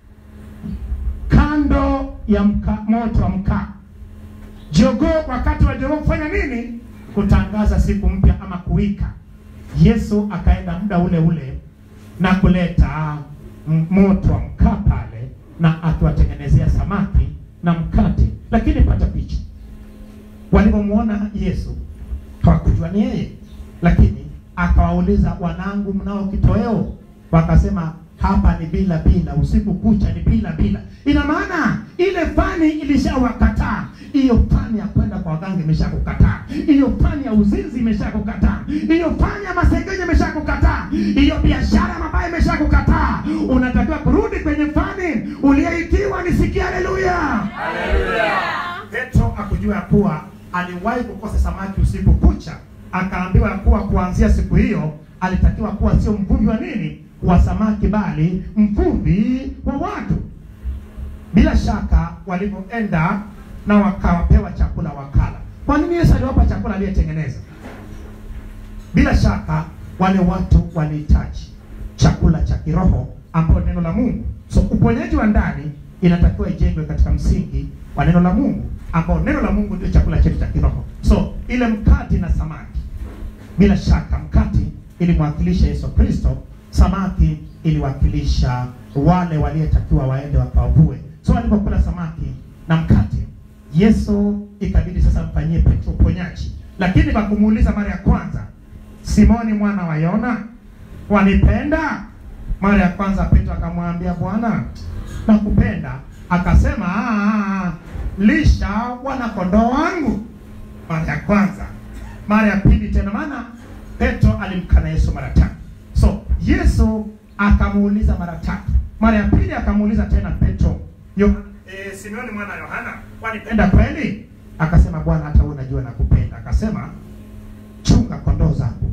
kando ya mka, moto wa mkaa jogoo wakati wa jogoo kufanya nini kutangaza siku mpya ama kuika yesu akaenda muda ule ule na kuleta m- moto wa mkaa pale na akiwatengenezea samaki na mkate lakini pata picha walivyomwona yesu hawakujua ni yeye lakini akawauliza wanangu mnao kitoweo wakasema hapa ni bila bila usiku kucha ni bila bila ina maana ile fani ilishawakataa hiyo fani ya kwenda kwa waganga imeshakukataa hiyo fani ya uzinzi imeshakukataa hiyo fani ya masengenyo imeshakukataa hiyo biashara mabaya imeshakukataa unatakiwa kurudi kwenye fani uliyeitiwa nisikia haleluya petro akujua ya kuwa aliwahi kukosa samaki usiku kucha akaambiwa ya kuwa kuanzia siku hiyo alitakiwa kuwa sio mvuvi wa nini wa samaki bali mvuvi wa watu bila shaka walivyoenda na wakapewa chakula wakala kwa nini yesu aliwapa chakula aliyetengeneza bila shaka wale watu walihitaji chakula cha kiroho ambao neno la mungu so uponyaji wa ndani inatakiwa ijengwe katika msingi wa neno la mungu ambao neno la mungu ndio chakula chetu cha kiroho so ile mkati na samaki bila shaka mkati ilimwakilisha yesu kristo samaki iliwakilisha wale waliyetakiwa waende wakawavue so walipokula samaki na mkate yesu ikabidi sasa mfanyie petro uponyaji lakini wakumuuliza mara ya kwanza simoni mwana wa yona wanipenda mara ya kwanza petro akamwambia bwana nakupenda akasema "Ah, lisha wana kondoo wangu mara ya kwanza mara ya pili tena maana petro alimkana yesu mara tatu so yesu akamuuliza mara tatu mara ya pili akamuuliza tena petro Yo, e, simeoni mwana wa yohana wanipenda kweli akasema bwana hata wewe unajua nakupenda akasema chunga kondoo zangu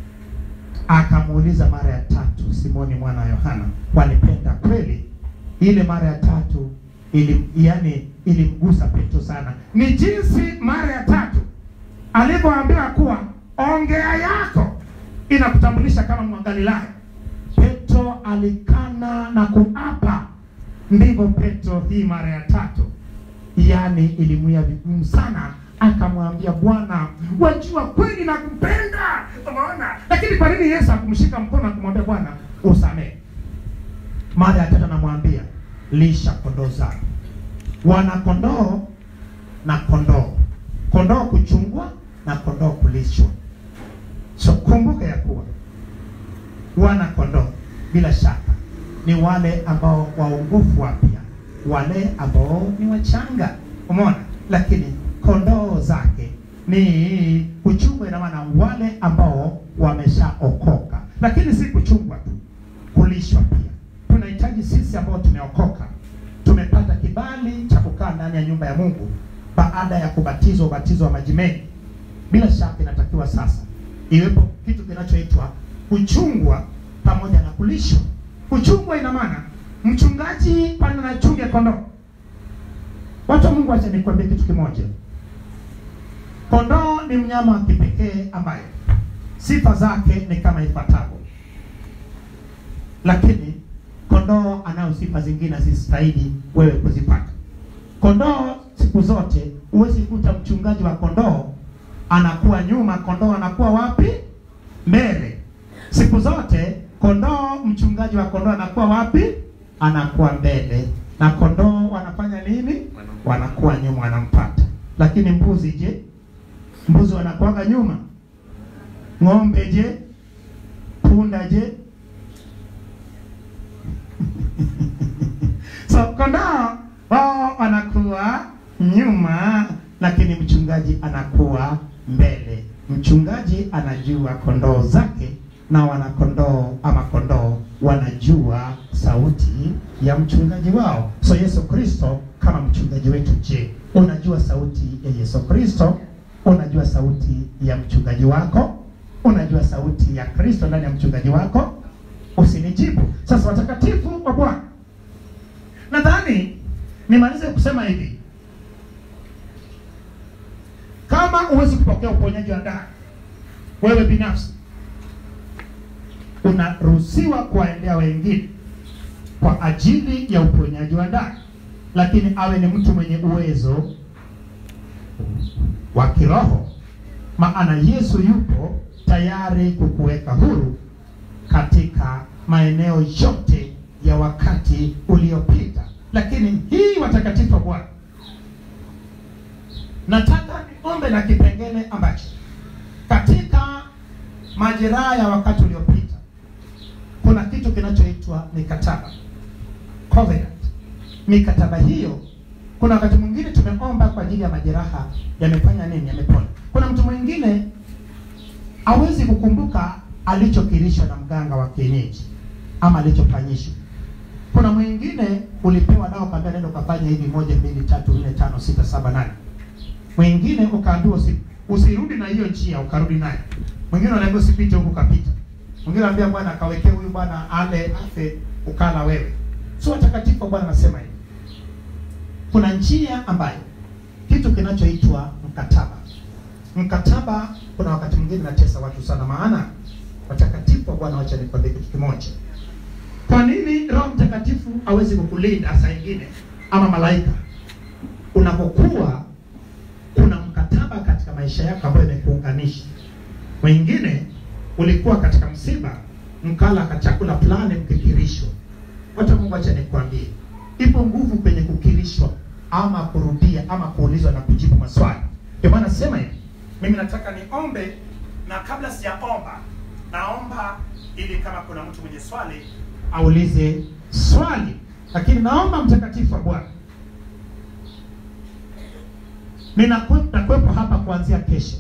akamuuliza mara ya tatu simoni mwana wa yohana walipenda kweli ile mara ya tatu ili yani ilimgusa petro sana ni jinsi mara ya tatu alivyoambiwa kuwa ongea yako inakutambulisha kama mwangalilayo petro alikana na kuapa ndivyo petro hii mara ya tatu yani ilimwia vigumu sana akamwambia bwana wajua kweli nakupenda umeona lakini kwa nini yesu akumshika mkono akumwambia bwana usamehe mara ya tatu anamwambia lisha kondoo zangu wana kondoo na kondoo kondoo kuchungwa na kondoo kulishwa so kumbuka ya kuwa wana kondoo bila shaka ni wale ambao waongofu wapya wale ambao ni wachanga umeona lakini kondoo zake ni kuchungwa ina maana wale ambao wameshaokoka lakini si kuchungwa tu kulishwa pia tunahitaji sisi ambao tumeokoka tumepata kibali cha kukaa ndani ya nyumba ya mungu baada ya kubatizwa ubatizo wa maji mengi bila shaka inatakiwa sasa iwepo kitu kinachoitwa kuchungwa pamoja na kulishwa kuchungwa ina maana mchungaji pale anachunga kondoo watu wa mungu acha nikwambie kitu kimoja kondoo ni mnyama wa kipekee ambaye sifa zake ni kama ifuatavyo lakini kondoo anayo sifa zingine zisistahili wewe kuzipata kondoo siku zote huwezi kuta mchungaji wa kondoo anakuwa nyuma kondoo anakuwa wapi mbele siku zote kondoo mchungaji wa kondoo anakuwa wapi anakuwa mbele na kondoo wanafanya nini wanakuwa nyuma wanampata lakini mbuzi je mbuzi wanakuwaga nyuma ng'ombe je punda je so kondoo wao wanakuwa nyuma lakini mchungaji anakuwa mbele mchungaji anajua kondoo zake na wanakondoo ama kondoo wanajua sauti ya mchungaji wao so yesu kristo kama mchungaji wetu je unajua sauti ya yesu kristo unajua sauti ya mchungaji wako unajua sauti ya kristo ndani ya mchungaji wako usinijibu sasa watakatifu wa bwana nadhani nimalize kusema hivi kama huwezi kupokea uponyaji wa ndani wewe binafsi unaruhusiwa kuwaendea wengine kwa ajili ya uponyaji wa ndani lakini awe ni mtu mwenye uwezo wa kiroho maana yesu yupo tayari kukuweka huru katika maeneo yote ya wakati uliopita lakini hii watakatifu wa bwana nataka niombe na kipengele ambacho katika majeraha ya wakati uliopita kuna kitu kinachoitwa mikataba covenant mikataba hiyo kuna wakati mwingine tumeomba kwa ajili ya majeraha yamefanya nini yamepona kuna mtu mwingine hawezi kukumbuka alichokilishwa na mganga wa kienyeji ama alichofanyishwa kuna mwingine ulipewa dawa ukaambia nenda ukafanya hivi moja mbili tatu nne tano sita saba nane mwingine ukaambiwa usi, usirudi na hiyo njia ukarudi nayo mwingine unaambiwa usipite huku ukapita mwingine anambia bwana kawekee huyu bwana ale afe ukala wewe so watakatifu wa bwana anasema hivi kuna njia ambayo kitu kinachoitwa mkataba mkataba kuna wakati mwingine natesa watu sana maana watakatifu wa bwana wacha nikwambie kitu kimoja kwa nini roho mtakatifu awezi kukulinda saa ingine ama malaika unapokuwa kuna mkataba katika maisha yako ambayo imekuunganisha wengine ulikuwa katika msiba mkala ka chakula fulani mkikirishwa hata mungu acha nikwambie ipo nguvu kwenye kukirishwa ama kurudia ama kuulizwa na kujibu maswali ndio maana sema hivi mimi nataka niombe na kabla sijaomba naomba ili kama kuna mtu mwenye swali aulize swali lakini naomba mtakatifu wa bwana Ninakwe- nakuwepo hapa kuanzia kesho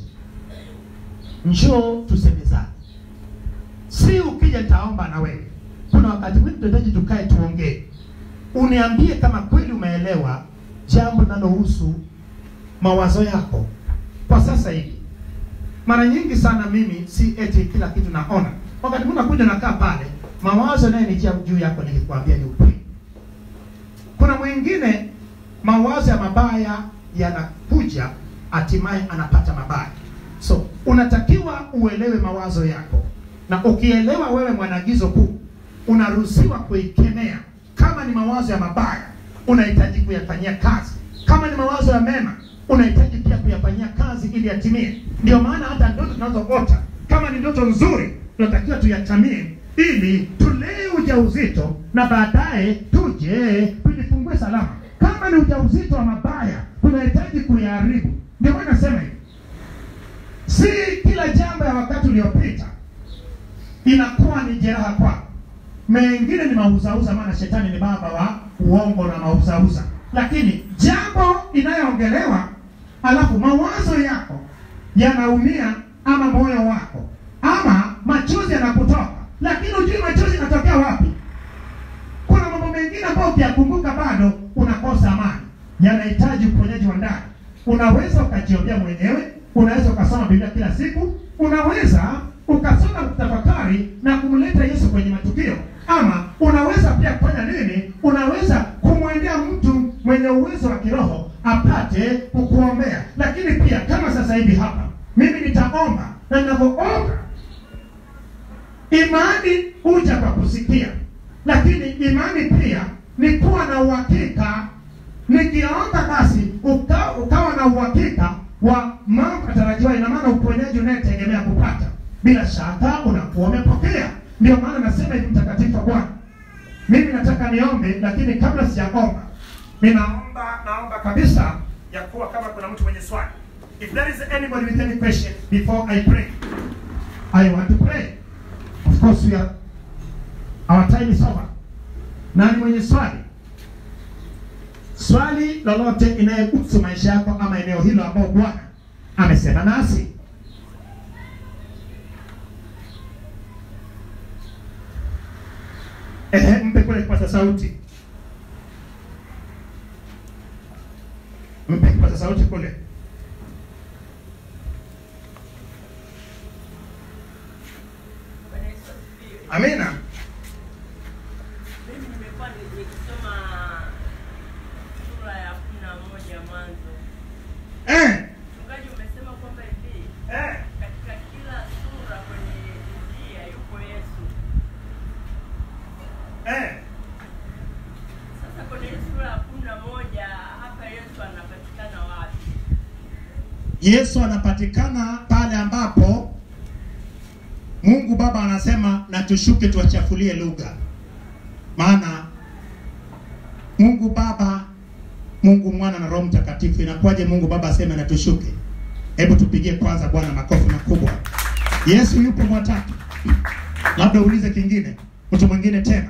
njoo tusemezane si ukija nitaomba na wewe kuna wakati mwingi tunahitaji tukae tuongee uniambie kama kweli umeelewa jambo linalohusu mawazo yako kwa sasa hivi mara nyingi sana mimi si eti kila kitu naona wakati mwingine nakuja nakaa pale mawazo yanayonijia juu yako nikikwambia ni ukweli kuna mwingine mawazo ya mabaya yanakuja hatimaye anapata mabaya so unatakiwa uelewe mawazo yako na ukielewa wewe mwanagizo kuu unaruhusiwa kuikemea kama ni mawazo ya mabaya unahitaji kuyafanyia kazi kama ni mawazo ya mema unahitaji pia kuyafanyia kazi ili yatimie ndio maana hata ndoto tunazoota kama ni ndoto nzuri tunatakiwa tuyatamie ili tulee ujauzito na baadaye tuje tujifungue salama kama ni ujauzito wa mabaya tunahitaji kuyaharibu ndio maana nasema hivi si kila jambo ya wakati uliopita inakuwa ni jeraha kwako mengine ni mauzauza maana shetani ni baba wa uongo na mauzauza lakini jambo inayoongelewa alafu mawazo yako yanaumia ama moyo wako ama machozi yanakutoka lakini hujui machozi yanatokea wapi kuna mambo mengine ambayo ukiyakumbuka bado unakosa amani yanahitaji uponyaji wa ndani unaweza ukajiombea mwenyewe unaweza ukasoma biblia kila siku unaweza ukasoma kutafakari na kumleta yesu kwenye matukio ama unaweza pia kufanya nini unaweza kumwendea mtu mwenye uwezo wa kiroho apate kukuombea lakini pia kama sasa hivi hapa mimi nitaomba na ninavyoomba imani huja kwa kusikia lakini imani pia ni kuwa na uhakika nikiomba basi uka, ukawa na uhakika wa mambo yatarajiwa ina maana uponyaji unayetegemea kupata bila shaka unakuwa umepokea ndio maana nasema hivi mtakatifu wa bwana mimi nataka niombe lakini kabla sijaomba ninaomba naomba kabisa ya kuwa kama kuna mtu mwenye swali if there is anybody with any question before i pray i want to pray of course we are our time is over nani mwenye swali swali lolote inayohusu maisha yako ama eneo hilo ambao bwana amesema nasi Ehe, mpe kule kipaza sauti mpe kipaza sauti kule Bwana Yesu asifiwe. amina Mimi nimekuwa ni- nikisoma sura ya kumi na moja Mwanzo. eh, Mchungaji, umesema kwamba hivi eh. katika kila sura kwenye Biblia yupo Yesu. Eh. Sasa kwenye hii sura ya kumi na moja hapa Yesu anapatikana wapi? yesu anapatikana pale ambapo mungu baba anasema na tushuke tuwachafulie lugha maana mungu baba mungu mwana na roho mtakatifu inakuwaje mungu baba aseme na tushuke hebu tupigie kwanza bwana makofi makubwa yesu yupo mwatatu labda uulize kingine mtu mwingine tena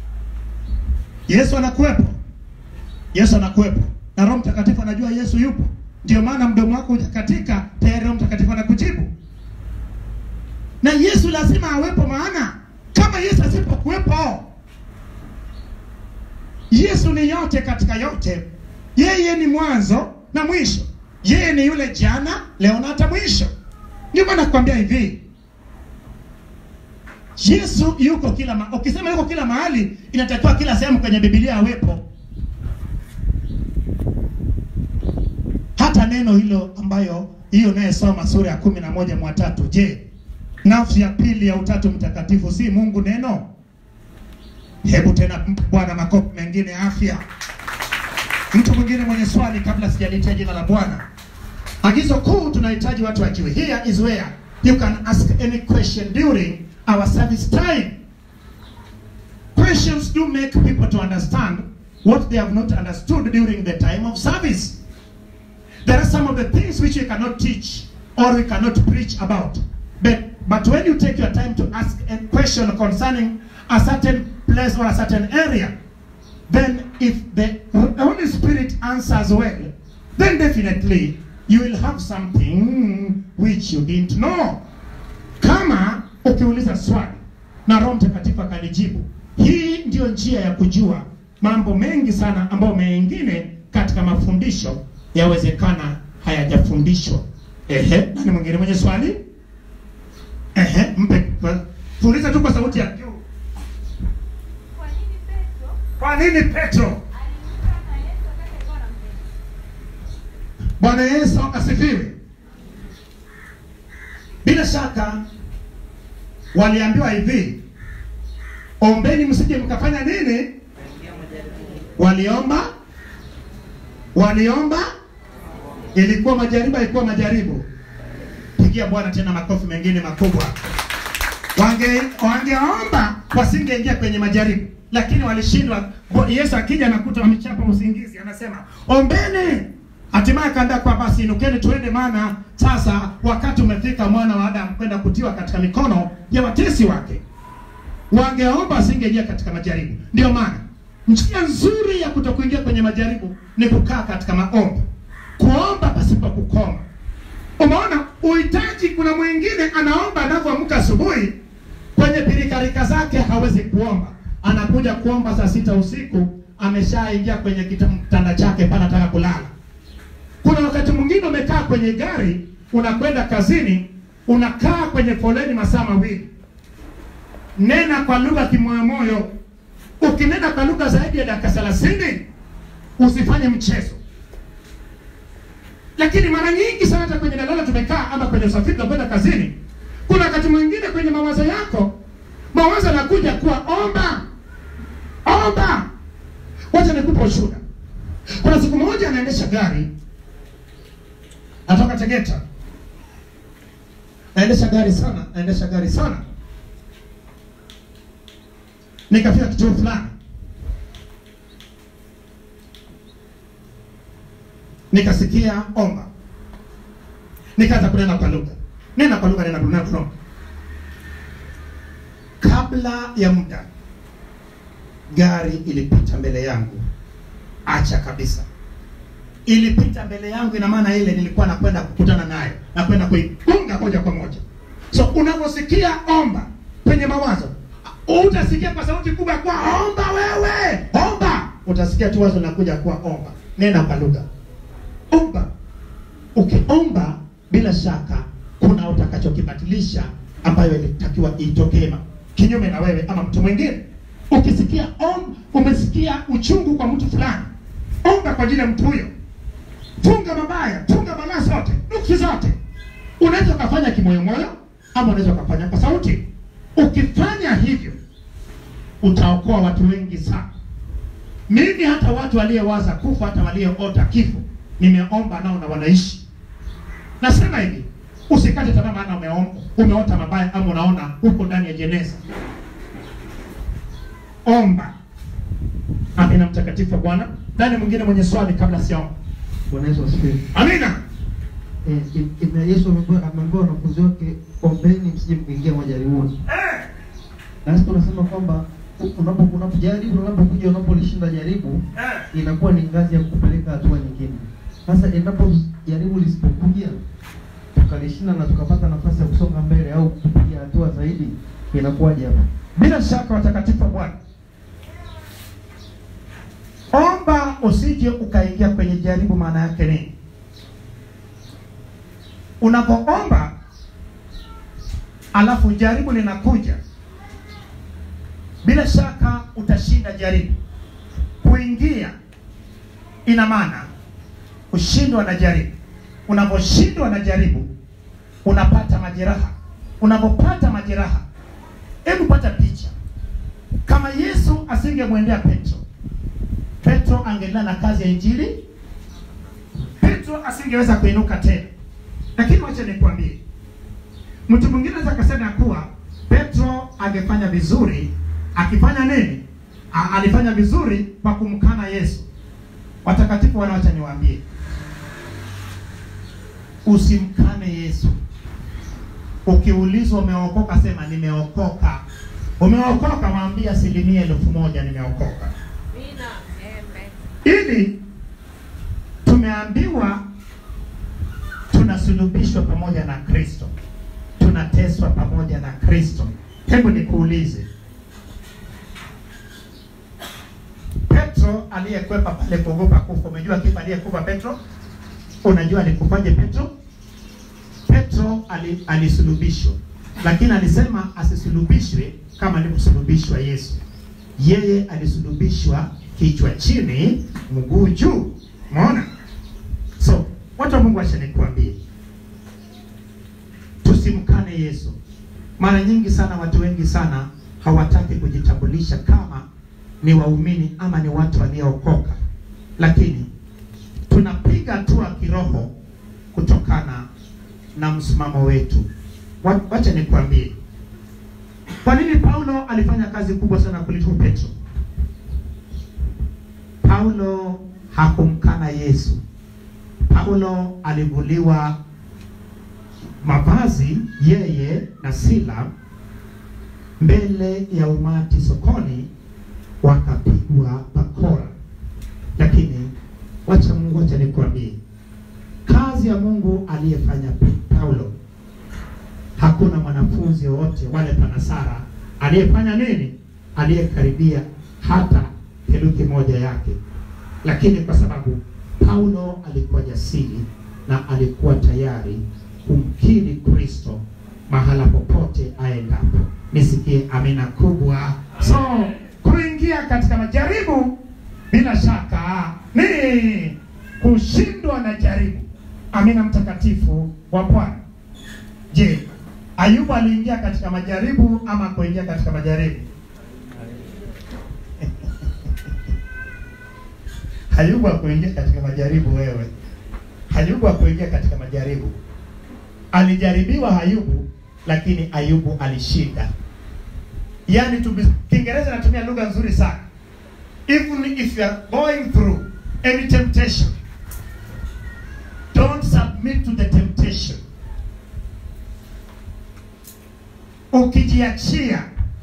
yesu anakuwepo yesu anakuwepo na roho mtakatifu anajua yesu yupo ndio maana mdomo wako hujakatika tayari roho mtakatifu anakujibu na yesu lazima awepo maana kama yesu asipokuwepo yesu ni yote katika yote yeye ni mwanzo na mwisho yeye ni yule jana leo na hata mwisho ndio maana nakwambia hivi Yesu yuko kila ma ukisema yuko kila mahali, inatakiwa kila sehemu kwenye Biblia awepo. Hata neno hilo ambayo hiyo unayesoma sura ya kumi na moja mwa tatu, je, nafsi ya pili ya utatu mtakatifu si Mungu neno? Hebu tena mpe Bwana makofi mengine ya afya. Mtu mwingine mwenye swali kabla sijalitia jina la Bwana. Agizo kuu tunahitaji watu wajue. Here is where you can ask any question during our service time. Questions do make people to understand what they have not understood during the time of service. There are some of the things which we cannot teach or we cannot preach about. But, but when you take your time to ask a question concerning a certain place or a certain area, then if the Holy Spirit answers well, then definitely you will have something which you didn't know. Kama ukiuliza swali na Roho Mtakatifu akalijibu, hii ndiyo njia ya kujua mambo mengi sana ambayo mengine katika mafundisho yawezekana hayajafundishwa. Ehe, nani mwingine mwenye swali? Ehe, mpe fuliza tu kwa sauti ya juu. Kwa nini Petro Kwa nini Petro? alimkana na Yesu wakati alikuwa anampenda? Bwana Yesu asifiwe. Bila shaka waliambiwa hivi, ombeni msije mkafanya nini? Waliomba, waliomba, ilikuwa majaribu, ilikuwa majaribu. Pigia Bwana tena makofi mengine makubwa. Wange wangeomba wasingeingia kwenye majaribu, lakini walishindwa. Bo- Yesu akija nakuta wamechapa usingizi, anasema ombeni. Hatimaye akaambia kwa basi inukeni tuende, maana sasa wakati umefika mwana wa Adamu kwenda kutiwa katika mikono ya watesi wake. Wangeomba wasingeingia katika majaribu. Ndio maana njia nzuri ya kutokuingia kwenye majaribu ni kukaa katika maombi, kuomba pasipo kukoma. Umeona uhitaji. Kuna mwingine anaomba anavyoamka asubuhi, kwenye pilikarika zake hawezi kuomba, anakuja kuomba saa sita usiku, ameshaingia kwenye kita- kitanda chake pale, anataka kulala. Kuna wakati mwingine umekaa kwenye gari, unakwenda kazini, unakaa kwenye foleni masaa mawili, nena kwa lugha kimoyomoyo. Ukinena kwa lugha zaidi ya dakika thelathini, usifanye mchezo lakini mara nyingi sana hata kwenye dalala tumekaa ama kwenye usafiri tunakwenda kazini, kuna wakati mwingine kwenye mawazo yako mawazo yanakuja kuwa omba omba. Wacha nikupe ushuhuda. Kuna siku moja anaendesha gari, natoka Tegeta, naendesha gari sana, naendesha gari sana, nikafika kituo fulani nikasikia omba, nikaanza kunena kwa lugha, nena kwa lugha, nena kwa lugha. Kabla ya muda, gari ilipita mbele yangu, acha kabisa, ilipita mbele yangu. Ina maana ile nilikuwa nakwenda kukutana nayo, nakwenda kuipunga moja kwa moja. So unaposikia omba kwenye mawazo, utasikia kwa sauti kubwa kwa omba, wewe omba, utasikia tu wazo linakuja kwa omba, nena kwa lugha omba. Ukiomba bila shaka kuna utakachokibadilisha ambayo ilitakiwa itokee ma- kinyume na wewe ama mtu mwingine. Ukisikia om, umesikia uchungu kwa mtu fulani, omba kwa ajili ya mtu huyo. Funga mabaya, funga balaa zote, nuksi zote. Unaweza ukafanya kimoyomoyo ama unaweza ukafanya kwa sauti. Ukifanya hivyo utaokoa watu wengi sana. Mimi hata watu waliowaza kufa, hata walioota kifo, nimeomba nao na wanaishi. Nasema hivi, usikate tamaa, maana umeomba, umeota mabaya ama unaona uko ndani ya jeneza. Omba. Amina, mtakatifu wa Bwana. Nani mwingine mwenye swali kabla sijaomba? Bwana Yesu asifiwe. Amina. Eh, im- ime- Yesu ameambiwa ameambiwa wanafunzi wake ombeni msije mkuingia majaribuni. Eh, Na sisi tunasema kwamba u- unapo unapojaribu unapokuja unapolishinda jaribu eh. inakuwa ni ngazi ya kupeleka hatua nyingine. Sasa endapo jaribu lisipokuja tukalishinda na tukapata nafasi ya kusonga mbele au kupiga hatua zaidi inakuwaje hapa? Bila shaka watakatifu wa Bwana, omba usije ukaingia kwenye jaribu. Maana yake nini? Unapoomba alafu jaribu linakuja, bila shaka utashinda jaribu. Kuingia ina maana kushindwa na jaribu. Unaposhindwa na jaribu, unapata majeraha. Unapopata majeraha, hebu pata picha, kama Yesu asingemwendea Petro, Petro angeendelea na kazi ya injili, Petro asingeweza kuinuka tena. Lakini wacha nikwambie, mtu mwingine anaweza akasema ya kuwa Petro angefanya vizuri akifanya nini? A, alifanya vizuri kwa kumkana Yesu. Watakatifu wana, wacha niwaambie, usimkane Yesu. Ukiulizwa umeokoka, sema nimeokoka. Umeokoka, mwambie asilimia elfu moja nimeokoka. Ili tumeambiwa tunasulubishwa pamoja na Kristo, tunateswa pamoja na Kristo. Hebu nikuulize, Petro aliyekwepa pale kuogopa kufa, umejua kipa aliyekufa Petro? Unajua alikufaje Petro? Petro ali, alisulubishwa, lakini alisema asisulubishwe kama alivyosulubishwa Yesu. Yeye alisulubishwa kichwa chini, mguu juu. Umeona? So watu wa Mungu, acha nikuambie, tusimkane Yesu. Mara nyingi sana watu wengi sana hawataki kujitambulisha kama ni waumini ama ni watu waliookoka, lakini tunapiga hatua kiroho kutokana na msimamo wetu. Wa- Wacha nikwambie, kwa nini Paulo alifanya kazi kubwa sana kuliko Petro? Paulo hakumkana Yesu. Paulo alivuliwa mavazi yeye na Sila mbele ya umati sokoni, wakapigwa bakora. Lakini wacha Mungu, wacha nikwambie, kazi ya Mungu aliyefanya Paulo, hakuna mwanafunzi wowote wale panasara aliyefanya nini, aliyekaribia hata theluthi moja yake. Lakini kwa sababu Paulo alikuwa jasiri na alikuwa tayari kumkiri Kristo mahala popote aendapo. Nisikie amina kubwa. So kuingia katika majaribu bila shaka ni kushindwa na jaribu. Amina mtakatifu wa Bwana. Je, Ayubu aliingia katika majaribu ama kuingia katika majaribu? Ayubu hakuingia katika majaribu wewe. Ayubu hakuingia katika majaribu. Alijaribiwa Ayubu, lakini Ayubu alishinda. Yaani tu Kiingereza natumia lugha nzuri sana. Even if you are going through any temptation, don't submit to the temptation. Ukijiachia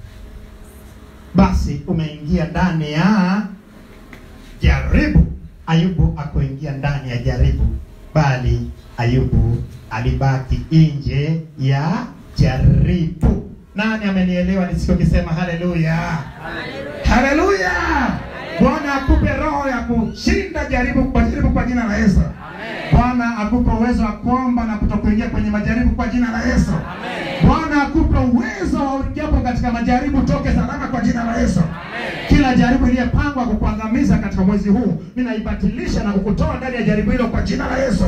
basi umeingia ndani ya jaribu. Ayubu akuingia ndani ya jaribu, bali Ayubu alibaki nje ya jaribu. Nani amenielewa nisikokisema haleluya? Haleluya! Bwana akupe roho ya kushinda jaribu kwa jaribu kwa jina la Yesu. Bwana akupe uwezo wa kuomba na kutokuingia kwenye majaribu kwa jina la Yesu. Bwana akupe uwezo wa ujapo katika majaribu toke salama kwa jina la Yesu. Kila jaribu iliyepangwa kukuangamiza katika mwezi huu, mimi naibatilisha na kukutoa ndani ya jaribu hilo kwa jina la Yesu.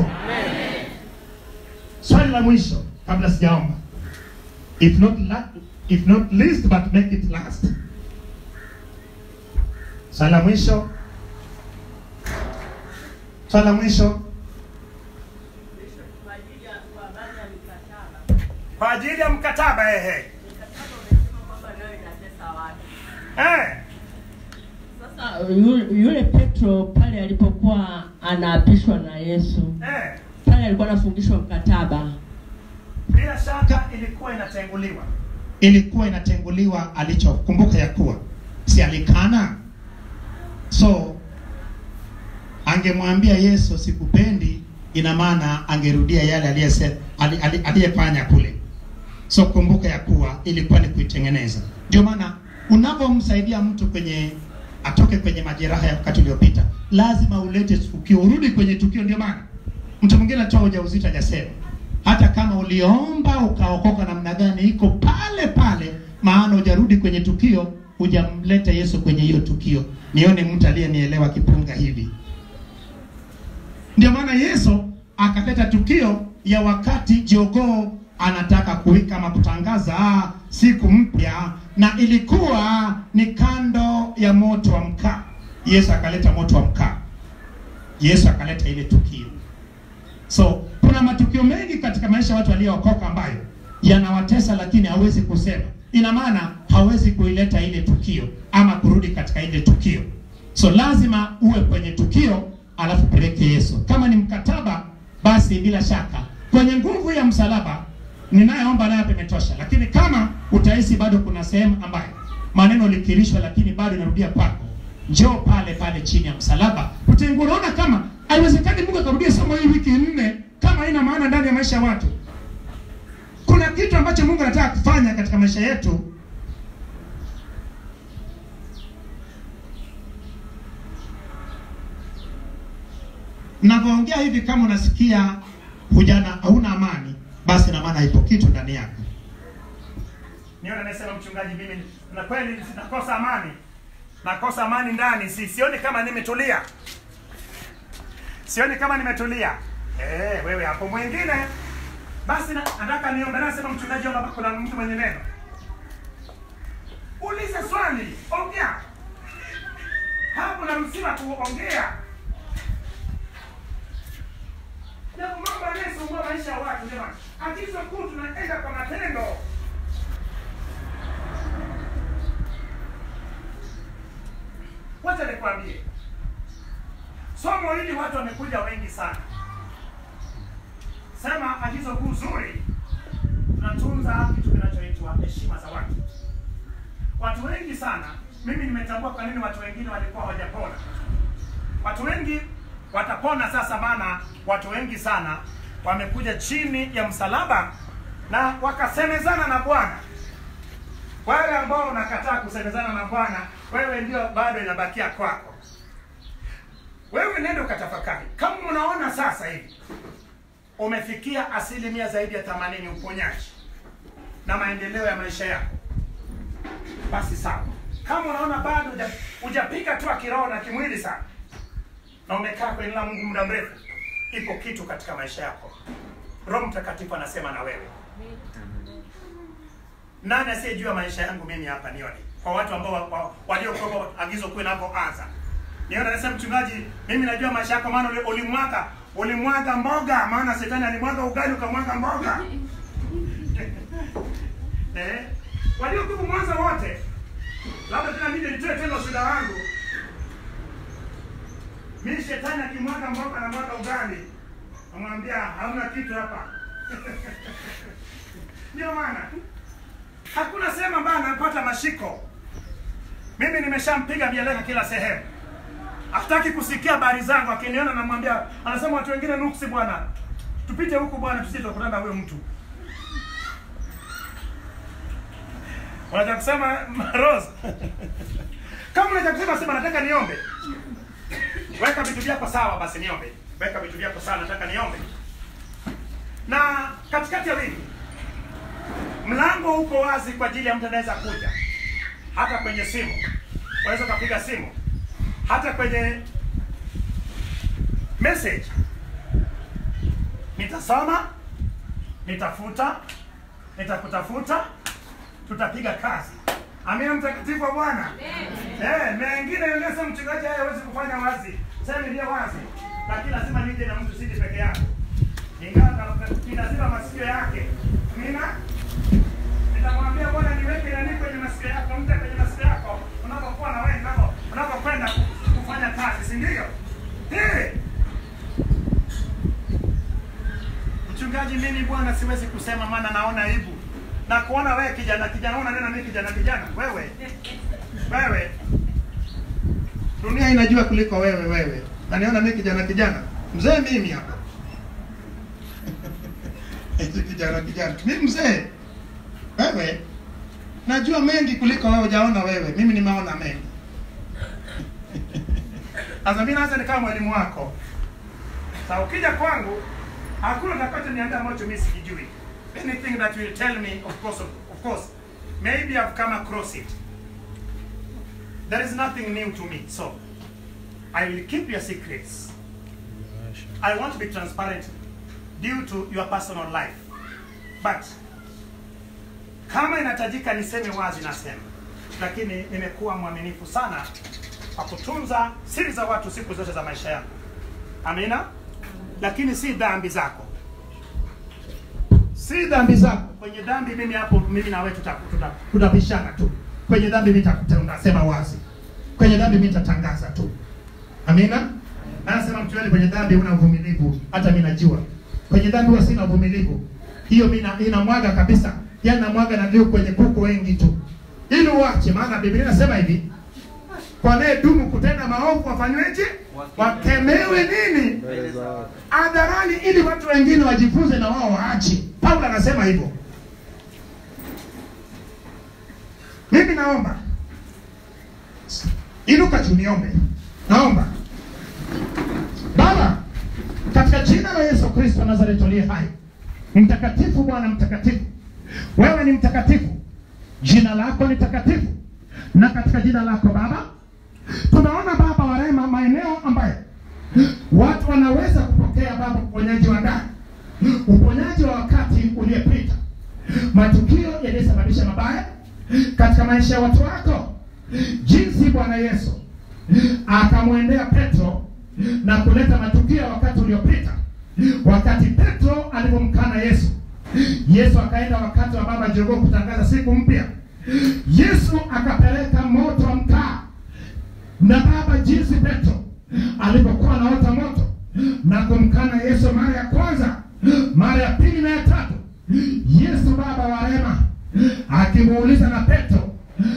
Swali la mwisho kabla sijaomba. If not la, if not least but make it last. Swali la mwisho. Swali la mwisho kwa ajili ya kwa baadhi ya mikataba. kwa ajili ya mkataba ehe. Mikataba umesema kwamba nayo inatesa watu. Eh. Sasa yule, yule Petro pale alipokuwa anaapishwa na Yesu, Eh. pale alikuwa anafungishwa mkataba. bila shaka ilikuwa inatenguliwa ilikuwa inatenguliwa alichokumbuka ya kuwa si alikana so angemwambia yesu sikupendi ina maana angerudia yale aliyese- ali- ali- aliyefanya kule so kumbuka ya kuwa ilikuwa ni kuitengeneza ndio maana unavyomsaidia mtu kwenye atoke kwenye majeraha ya wakati uliopita lazima ulete tukio urudi kwenye tukio ndio maana mtu mwingine atoa ujauzito hajasema hata kama uliomba ukaokoka namna gani iko pale pale maana hujarudi kwenye tukio hujamleta Yesu kwenye hiyo tukio. Nione mtu aliyenielewa kipunga hivi. Ndio maana Yesu akaleta tukio ya wakati jogoo anataka kuwika ama kutangaza siku mpya, na ilikuwa ni kando ya moto wa mkaa. Yesu akaleta moto wa mkaa, Yesu akaleta ile tukio. So kuna matukio mengi katika maisha ya watu waliookoka ambayo yanawatesa, lakini hawezi kusema. Ina maana hawezi kuileta ile tukio ama kurudi katika ile tukio. So lazima uwe kwenye tukio alafu peleke Yesu. Kama ni mkataba, basi bila shaka kwenye nguvu ya msalaba ninayeomba nayo imetosha, lakini kama utahisi bado kuna sehemu ambayo maneno likirishwa, lakini bado inarudia kwako, njoo pale pale chini ya msalaba. Utaingia unaona kama haiwezekani Mungu akarudia somo hii wiki nne kama haina maana ndani ya maisha ya watu. Kuna kitu ambacho Mungu anataka kufanya katika maisha yetu Navyoongea hivi, kama unasikia hujana hauna amani, basi na maana ipo kitu ndani yako. Niona anasema mchungaji, mimi na kweli nakosa amani, nakosa amani ndani, si sioni kama nimetulia, sioni kama nimetulia. Eh, wewe hapo mwingine basi na- nataka niombe. Nasema mchungaji, omba, kuna mtu mwenye neno, ulize swali, ongea hapo, naruhusiwa kuongea. Ndio mambo yanayosumbua maisha ya watu jamani. Agizo kuu tunaenda kwa matendo. Wacha nikwambie, somo hili watu wamekuja wengi sana. Sema agizo kuu zuri, tunatunza kitu kinachoitwa heshima za watu. Watu wengi sana, mimi nimetambua kwa nini watu wengine walikuwa hawajapona. Watu wengi watapona sasa, maana watu wengi sana wamekuja chini ya msalaba na wakasemezana na Bwana. Wale ambao unakataa kusemezana na Bwana, wewe ndio bado inabakia kwako. Wewe nenda ukatafakari, kama unaona sasa hivi umefikia asilimia zaidi ya 80 uponyaji na maendeleo ya maisha yako, basi sawa. Kama unaona bado huja- hujapiga hatua kiroho na kimwili sana na umekaa kwenye neno la Mungu muda mrefu, ipo kitu katika maisha yako. Roho Mtakatifu anasema na wewe. Nani asiyejua maisha yangu mimi hapa nione? Kwa watu ambao wa- wa- waliokuwa agizo kuu inapoanza. Niona anasema mchungaji, mimi najua maisha yako maana uli- ulimwaga ulimwaga mboga, maana shetani alimwaga ugali ukamwaga mboga. eh? Waliokuwa mwanzo wote. Labda tena mimi nitoe tena ushuhuda wangu. Mimi shetani akimwaga mboga na mwaga ugali, namwambia hamna kitu hapa. Ndio maana hakuna sehemu ambayo anapata mashiko. Mimi nimeshampiga mieleka kila sehemu, hataki kusikia habari zangu. Akiniona namwambia, anasema watu wengine nuksi, bwana, tupite huku bwana, tusije tukutana na huyo mtu. Unataka kusema Rose? Kama unataka kusema sema, nataka niombe. Weka vitu vyako sawa, basi niombe. Weka vitu vyako sawa, nataka niombe. Na katikati ya wiki mlango uko wazi kwa ajili ya mtu anaweza kuja, hata kwenye simu unaweza ukapiga simu, hata kwenye message. Nitasoma, nitafuta, nitakutafuta, tutapiga kazi. Amina, mtakatifu wa Bwana. Eh, mengine yule mchungaji haya hawezi kufanya wazi. Sema ndio wazi. Lakini lazima nije na mtu siji peke yake. Ingawa ninazima masikio yake. Amina. Nitamwambia Bwana niweke nani kwenye masikio yako, mte kwenye masikio yako unapokuwa na wewe unapo unapokwenda kufanya kazi, si ndio? Eh. Mchungaji, mimi bwana siwezi kusema maana naona aibu. Na kuona wewe kijana kijana unanena mimi kijana kijana wewe. Wewe. Dunia inajua kuliko wewe wewe. Na niona mimi kijana kijana. Mzee mimi hapa. Eti kijana kijana. Mimi mzee. Wewe. Najua mengi kuliko wewe hujaona wewe. Mimi nimeona mengi. Sasa mimi naanza nikawa mwalimu wako. Sasa ukija kwangu hakuna utakachoniambia ambacho mimi sikijui. Anything that you will tell me of course of, of course maybe I've come across it. there is nothing new to me. So I will keep your secrets. I want to be transparent due to your personal life. But kama inahitajika niseme wazi nasema, lakini nimekuwa mwaminifu sana kwa kutunza siri za watu siku zote za maisha yangu. Amina. Lakini si dhambi zako, si dhambi zako. Kwenye dhambi mimi hapo, mimi na wewe tuta- tuta- tutapishana tu. Kwenye dhambi mimi nitakuta- nitasema wazi, kwenye dhambi mimi nitatangaza tu. Amina. Anasema mtu yule kwenye dhambi una uvumilivu, hata mimi najua. Kwenye dhambi huwa sina uvumilivu. Hiyo mimi na- inamwaga kabisa. Yaani namwaga na ndio kwenye kuku wengi tu. Ili uache maana Biblia inasema hivi, kwa anayedumu kutenda maovu wafanyweje? Wakemewe nini? Hadharani, ili watu wengine wajifunze na wao waache. Paulo anasema hivyo. Mimi naomba inuka tu niombe. Naomba Baba, katika jina la Yesu Kristo wa Nazareti aliye hai, mtakatifu Bwana mtakatifu, wewe ni mtakatifu, jina lako ni takatifu, na katika jina lako Baba tunaona Baba wa rehema, maeneo ambayo watu wanaweza kupokea Baba uponyaji wa ndani, uponyaji wa wakati uliopita, matukio yaliyosababisha mabaya katika maisha ya watu wako, jinsi Bwana Yesu akamwendea Petro na kuleta matukio ya wakati uliopita, wakati Petro alipomkana Yesu. Yesu akaenda wakati wa baba jogoo kutangaza siku mpya. Yesu akapeleka moto wa mkaa na baba, jinsi Petro alipokuwa anaota moto na kumkana Yesu mara ya kwanza, mara ya pili na ya tatu, Yesu baba wa rehema akimuuliza na Petro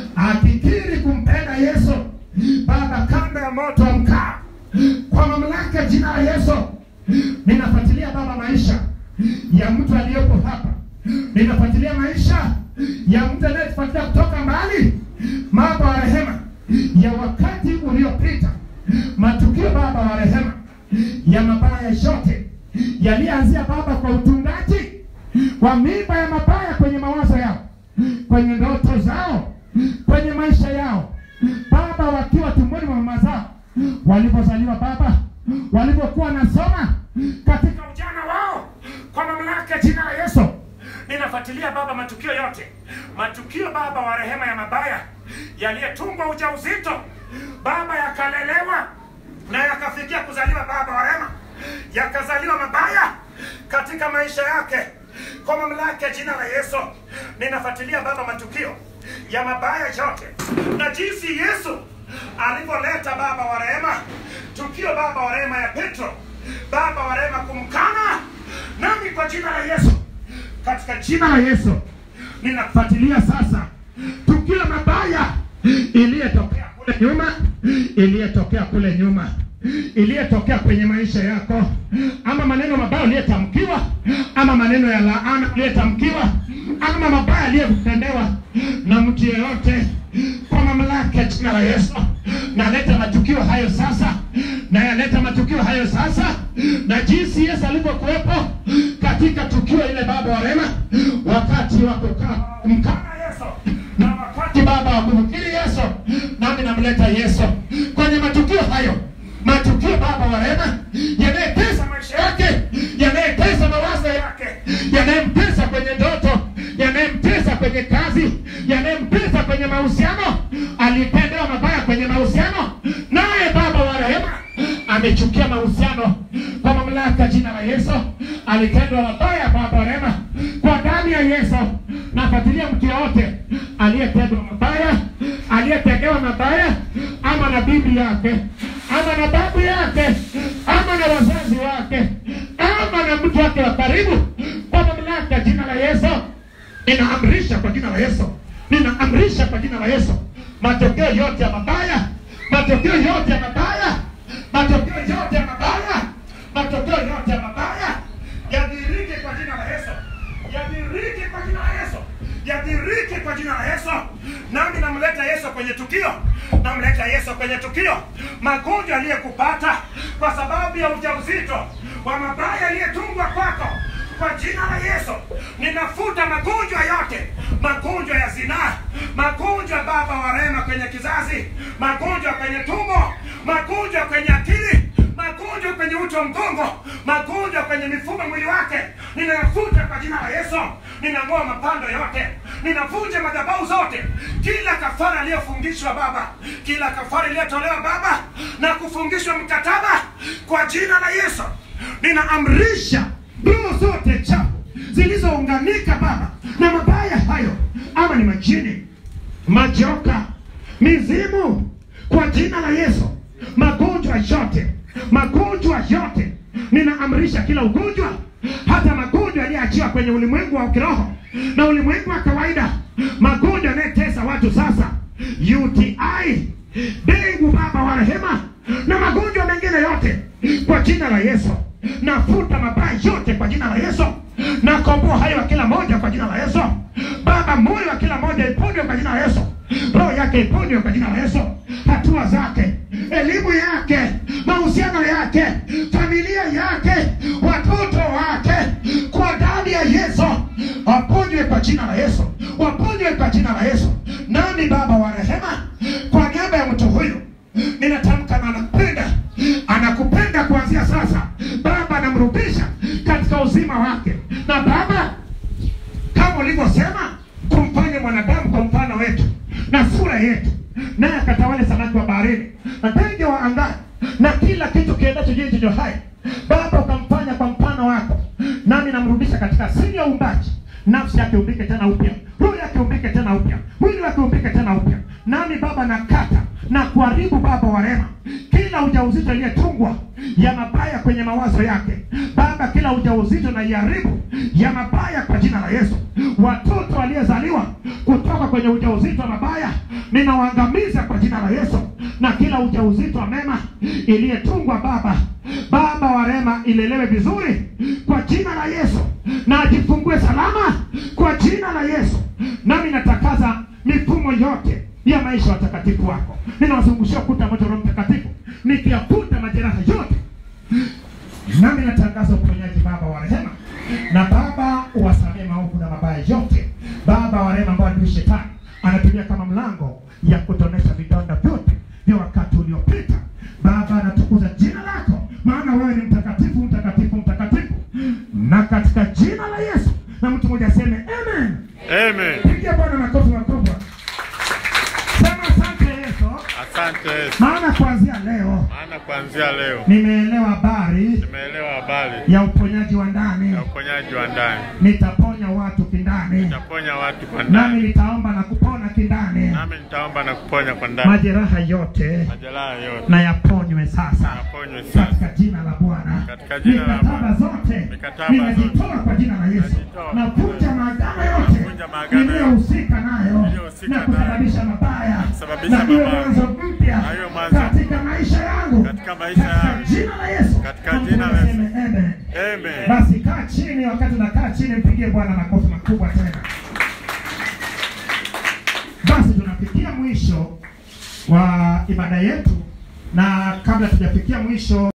akikiri kumpenda Yesu baba, kando ya moto wa mkaa, kwa mamlaka ya jina la Yesu ninafuatilia baba maisha ya mtu aliyepo hapa, ninafuatilia maisha ya mtu anayefuatilia kutoka mbali, baba wa rehema, ya wakati uliopita, matukio baba wa rehema ya mabaya yote yalianzia baba kwa utungaji wa mimba ya mabaya kwenye mawazo yao, kwenye ndoto zao, kwenye maisha yao, baba wakiwa tumboni mwa mama zao, walipozaliwa baba, walivyokuwa wanasoma katika ujana wao, kwa mamlaka ya jina la Yesu ninafuatilia baba matukio yote, matukio baba wa rehema ya mabaya yaliyetungwa ujauzito baba, yakalelewa na yakafikia kuzaliwa baba wa rehema, yakazaliwa mabaya katika maisha yake kwa mamlaka ya jina la Yesu ninafuatilia baba matukio ya mabaya yote na jinsi Yesu alivyoleta baba wa rehema, tukio baba wa rehema ya Petro, baba wa rehema kumkana, nami kwa jina la Yesu, katika jina la Yesu ninafuatilia sasa tukio mabaya iliyotokea kule nyuma, iliyotokea kule nyuma iliyotokea kwenye maisha yako, ama maneno mabaya uliyetamkiwa, ama maneno ya laana uliyetamkiwa, ama mabaya aliyotendewa na mtu yeyote, kwa mamlaka ya jina la Yesu naleta matukio hayo sasa, na yaleta matukio hayo sasa, na jinsi Yesu alivyokuwepo katika tukio ile, baba wa rehema, wakati wa kukaa mkana Yesu na wakati baba wa kumkiri Yesu, nami namleta Yesu kwenye matukio hayo matukio baba wa rehema yanayetesa maisha yake, yanayetesa mawazo yake, yanayemtesa kwenye ndoto, yanayemtesa kwenye kazi, yanayemtesa kwenye mahusiano, alitendewa mabaya kwenye mahusiano, naye baba wa rehema amechukia mahusiano kwa mamlaka jina la Yesu, alitendwa mabaya baba wa rehema kwa damu ya Yesu. Nafuatilia mtu yoyote aliyetendwa mabaya, aliyetendewa mabaya, ama na bibi yake ama na babu yake ama na wazazi wake ama na mtu wake wa karibu, kwa mamlaka ya jina la Yesu ninaamrisha kwa jina la Yesu, ninaamrisha kwa jina la Yesu, matokeo yote ya mabaya, matokeo yote ya mabaya, matokeo yote ya mabaya, matokeo yote ya mabaya yadhirike kwa jina la Yesu, yadhirike kwa jina la Yesu, yadhirike kwa jina la Yesu. Nami namleta Yesu kwenye tukio, namleta Yesu kwenye tukio. Magonjwa aliyekupata kwa sababu ya ujauzito wa mabaya aliyetungwa kwako kwa jina la Yesu ninafuta magonjwa yote, magonjwa ya zinaa, magonjwa Baba wa rehema kwenye kizazi, magonjwa kwenye tumbo, magonjwa kwenye akili, magonjwa kwenye uti wa mgongo, magonjwa kwenye mifumo mwili wake, ninayafuta kwa jina la Yesu. Ninang'oa mapando yote, ninavunja madhabahu zote, kila kafara iliyofungishwa Baba, kila kafara iliyotolewa Baba na kufungishwa mkataba kwa jina la Yesu, ninaamrisha roho zote chafu zilizounganika Baba na mabaya hayo, ama ni majini, majoka, mizimu, kwa jina la Yesu, magonjwa yote, magonjwa yote, ninaamrisha kila ugonjwa, hata magonjwa yaliyoachiwa kwenye ulimwengu wa kiroho na ulimwengu wa kawaida, magonjwa yanayotesa watu sasa, UTI, dengu, Baba wa rehema, na magonjwa mengine yote, kwa jina la Yesu, nafuta mabaya yote kwa jina la Yesu, nakomboa hayo wa kila moja kwa jina la Yesu. Baba, moyo wa kila moja iponywe kwa jina la Yesu, roho yake iponywe kwa jina la Yesu, hatua zake, elimu yake, mahusiano yake, familia yake, watoto wake, kwa damu ya Yesu waponywe kwa jina la Yesu, waponywe kwa jina la Yesu. Nami Baba wa rehema, kwa niaba ya mtu huyu ninatamka na anakupenda, anakupenda kuanzia sasa. Baba, anamrudisha katika uzima wake, na Baba kama ulivyosema kumfanya mwanadamu kwa mfano wetu na sura yetu, naye akatawale samaki wa baharini na ndege wa angani na kila kitu kiendacho juu chenye hai. Baba, ukamfanya kwa mfano wako, nami namrudisha katika asili ya uumbaji, nafsi yake umbike tena upya, roho yake umbike tena upya, mwili wake umbike tena upya. Nami Baba nakata na kuharibu Baba wa rehema kila ujauzito iliyetungwa ya mabaya kwenye mawazo yake Baba, kila ujauzito na iharibu ya mabaya kwa jina la Yesu. Watoto waliozaliwa kutoka kwenye ujauzito wa mabaya ninawaangamiza kwa jina la Yesu, na kila ujauzito wa mema iliyetungwa Baba, Baba wa rehema, ilelewe vizuri kwa jina la Yesu, na ajifungue salama kwa jina la Yesu. Nami natakaza mifumo yote ya maisha ya watakatifu wako, ninawazungushia ukuta moto wa Roho Mtakatifu, nikiyafuta majeraha yote nami natangaza uponyaji Baba wa rehema, na Baba uwasamee maovu na mabaya yote, Baba wa rehema, ambao adui shetani anatumia kama mlango ya kutonesha vidonda vyote vya wakati uliopita. Baba, natukuza jina lako, maana wewe ni mtakatifu, mtakatifu, mtakatifu, na katika jina la Yesu, na mtu mmoja aseme amen. Amen. Pigia Bwana makofi makubwa, sema asante Yesu, Asante Yesu. maana kuanzia leo Maana kuanzia leo nimeelewa habari nimeelewa habari ya uponyaji wa ndani ya uponyaji wa ndani. nitaponya watu kindani, Nitaponya watu kwa nami ndani, nitaomba na kupona kindani. nami nitaomba na kuponya kwa ndani. Majeraha yote Majeraha yote na yaponywe sasa yaponywe sasa. katika jina la Bwana. Katika jina la Mikataba Bwana. zote Mikataba ninajitoa kwa jina la Yesu, Ninajitoa. navunja maagano yote Navunja maagano yote. niliyohusika nayo Niliyohusika na kusababisha mabaya kusababisha na iwe mabaya. mwanzo mpya Na iwe mwanzo katika maisha yangu Katika maisha katika yangu. jina la Yesu. Katika Na jina la mtu Yesu. aseme amen. Amen. Basi kaa chini, wakati unakaa chini, mpigie Bwana makofi makubwa tena. Basi tunafikia mwisho wa ibada yetu, na kabla tujafikia mwisho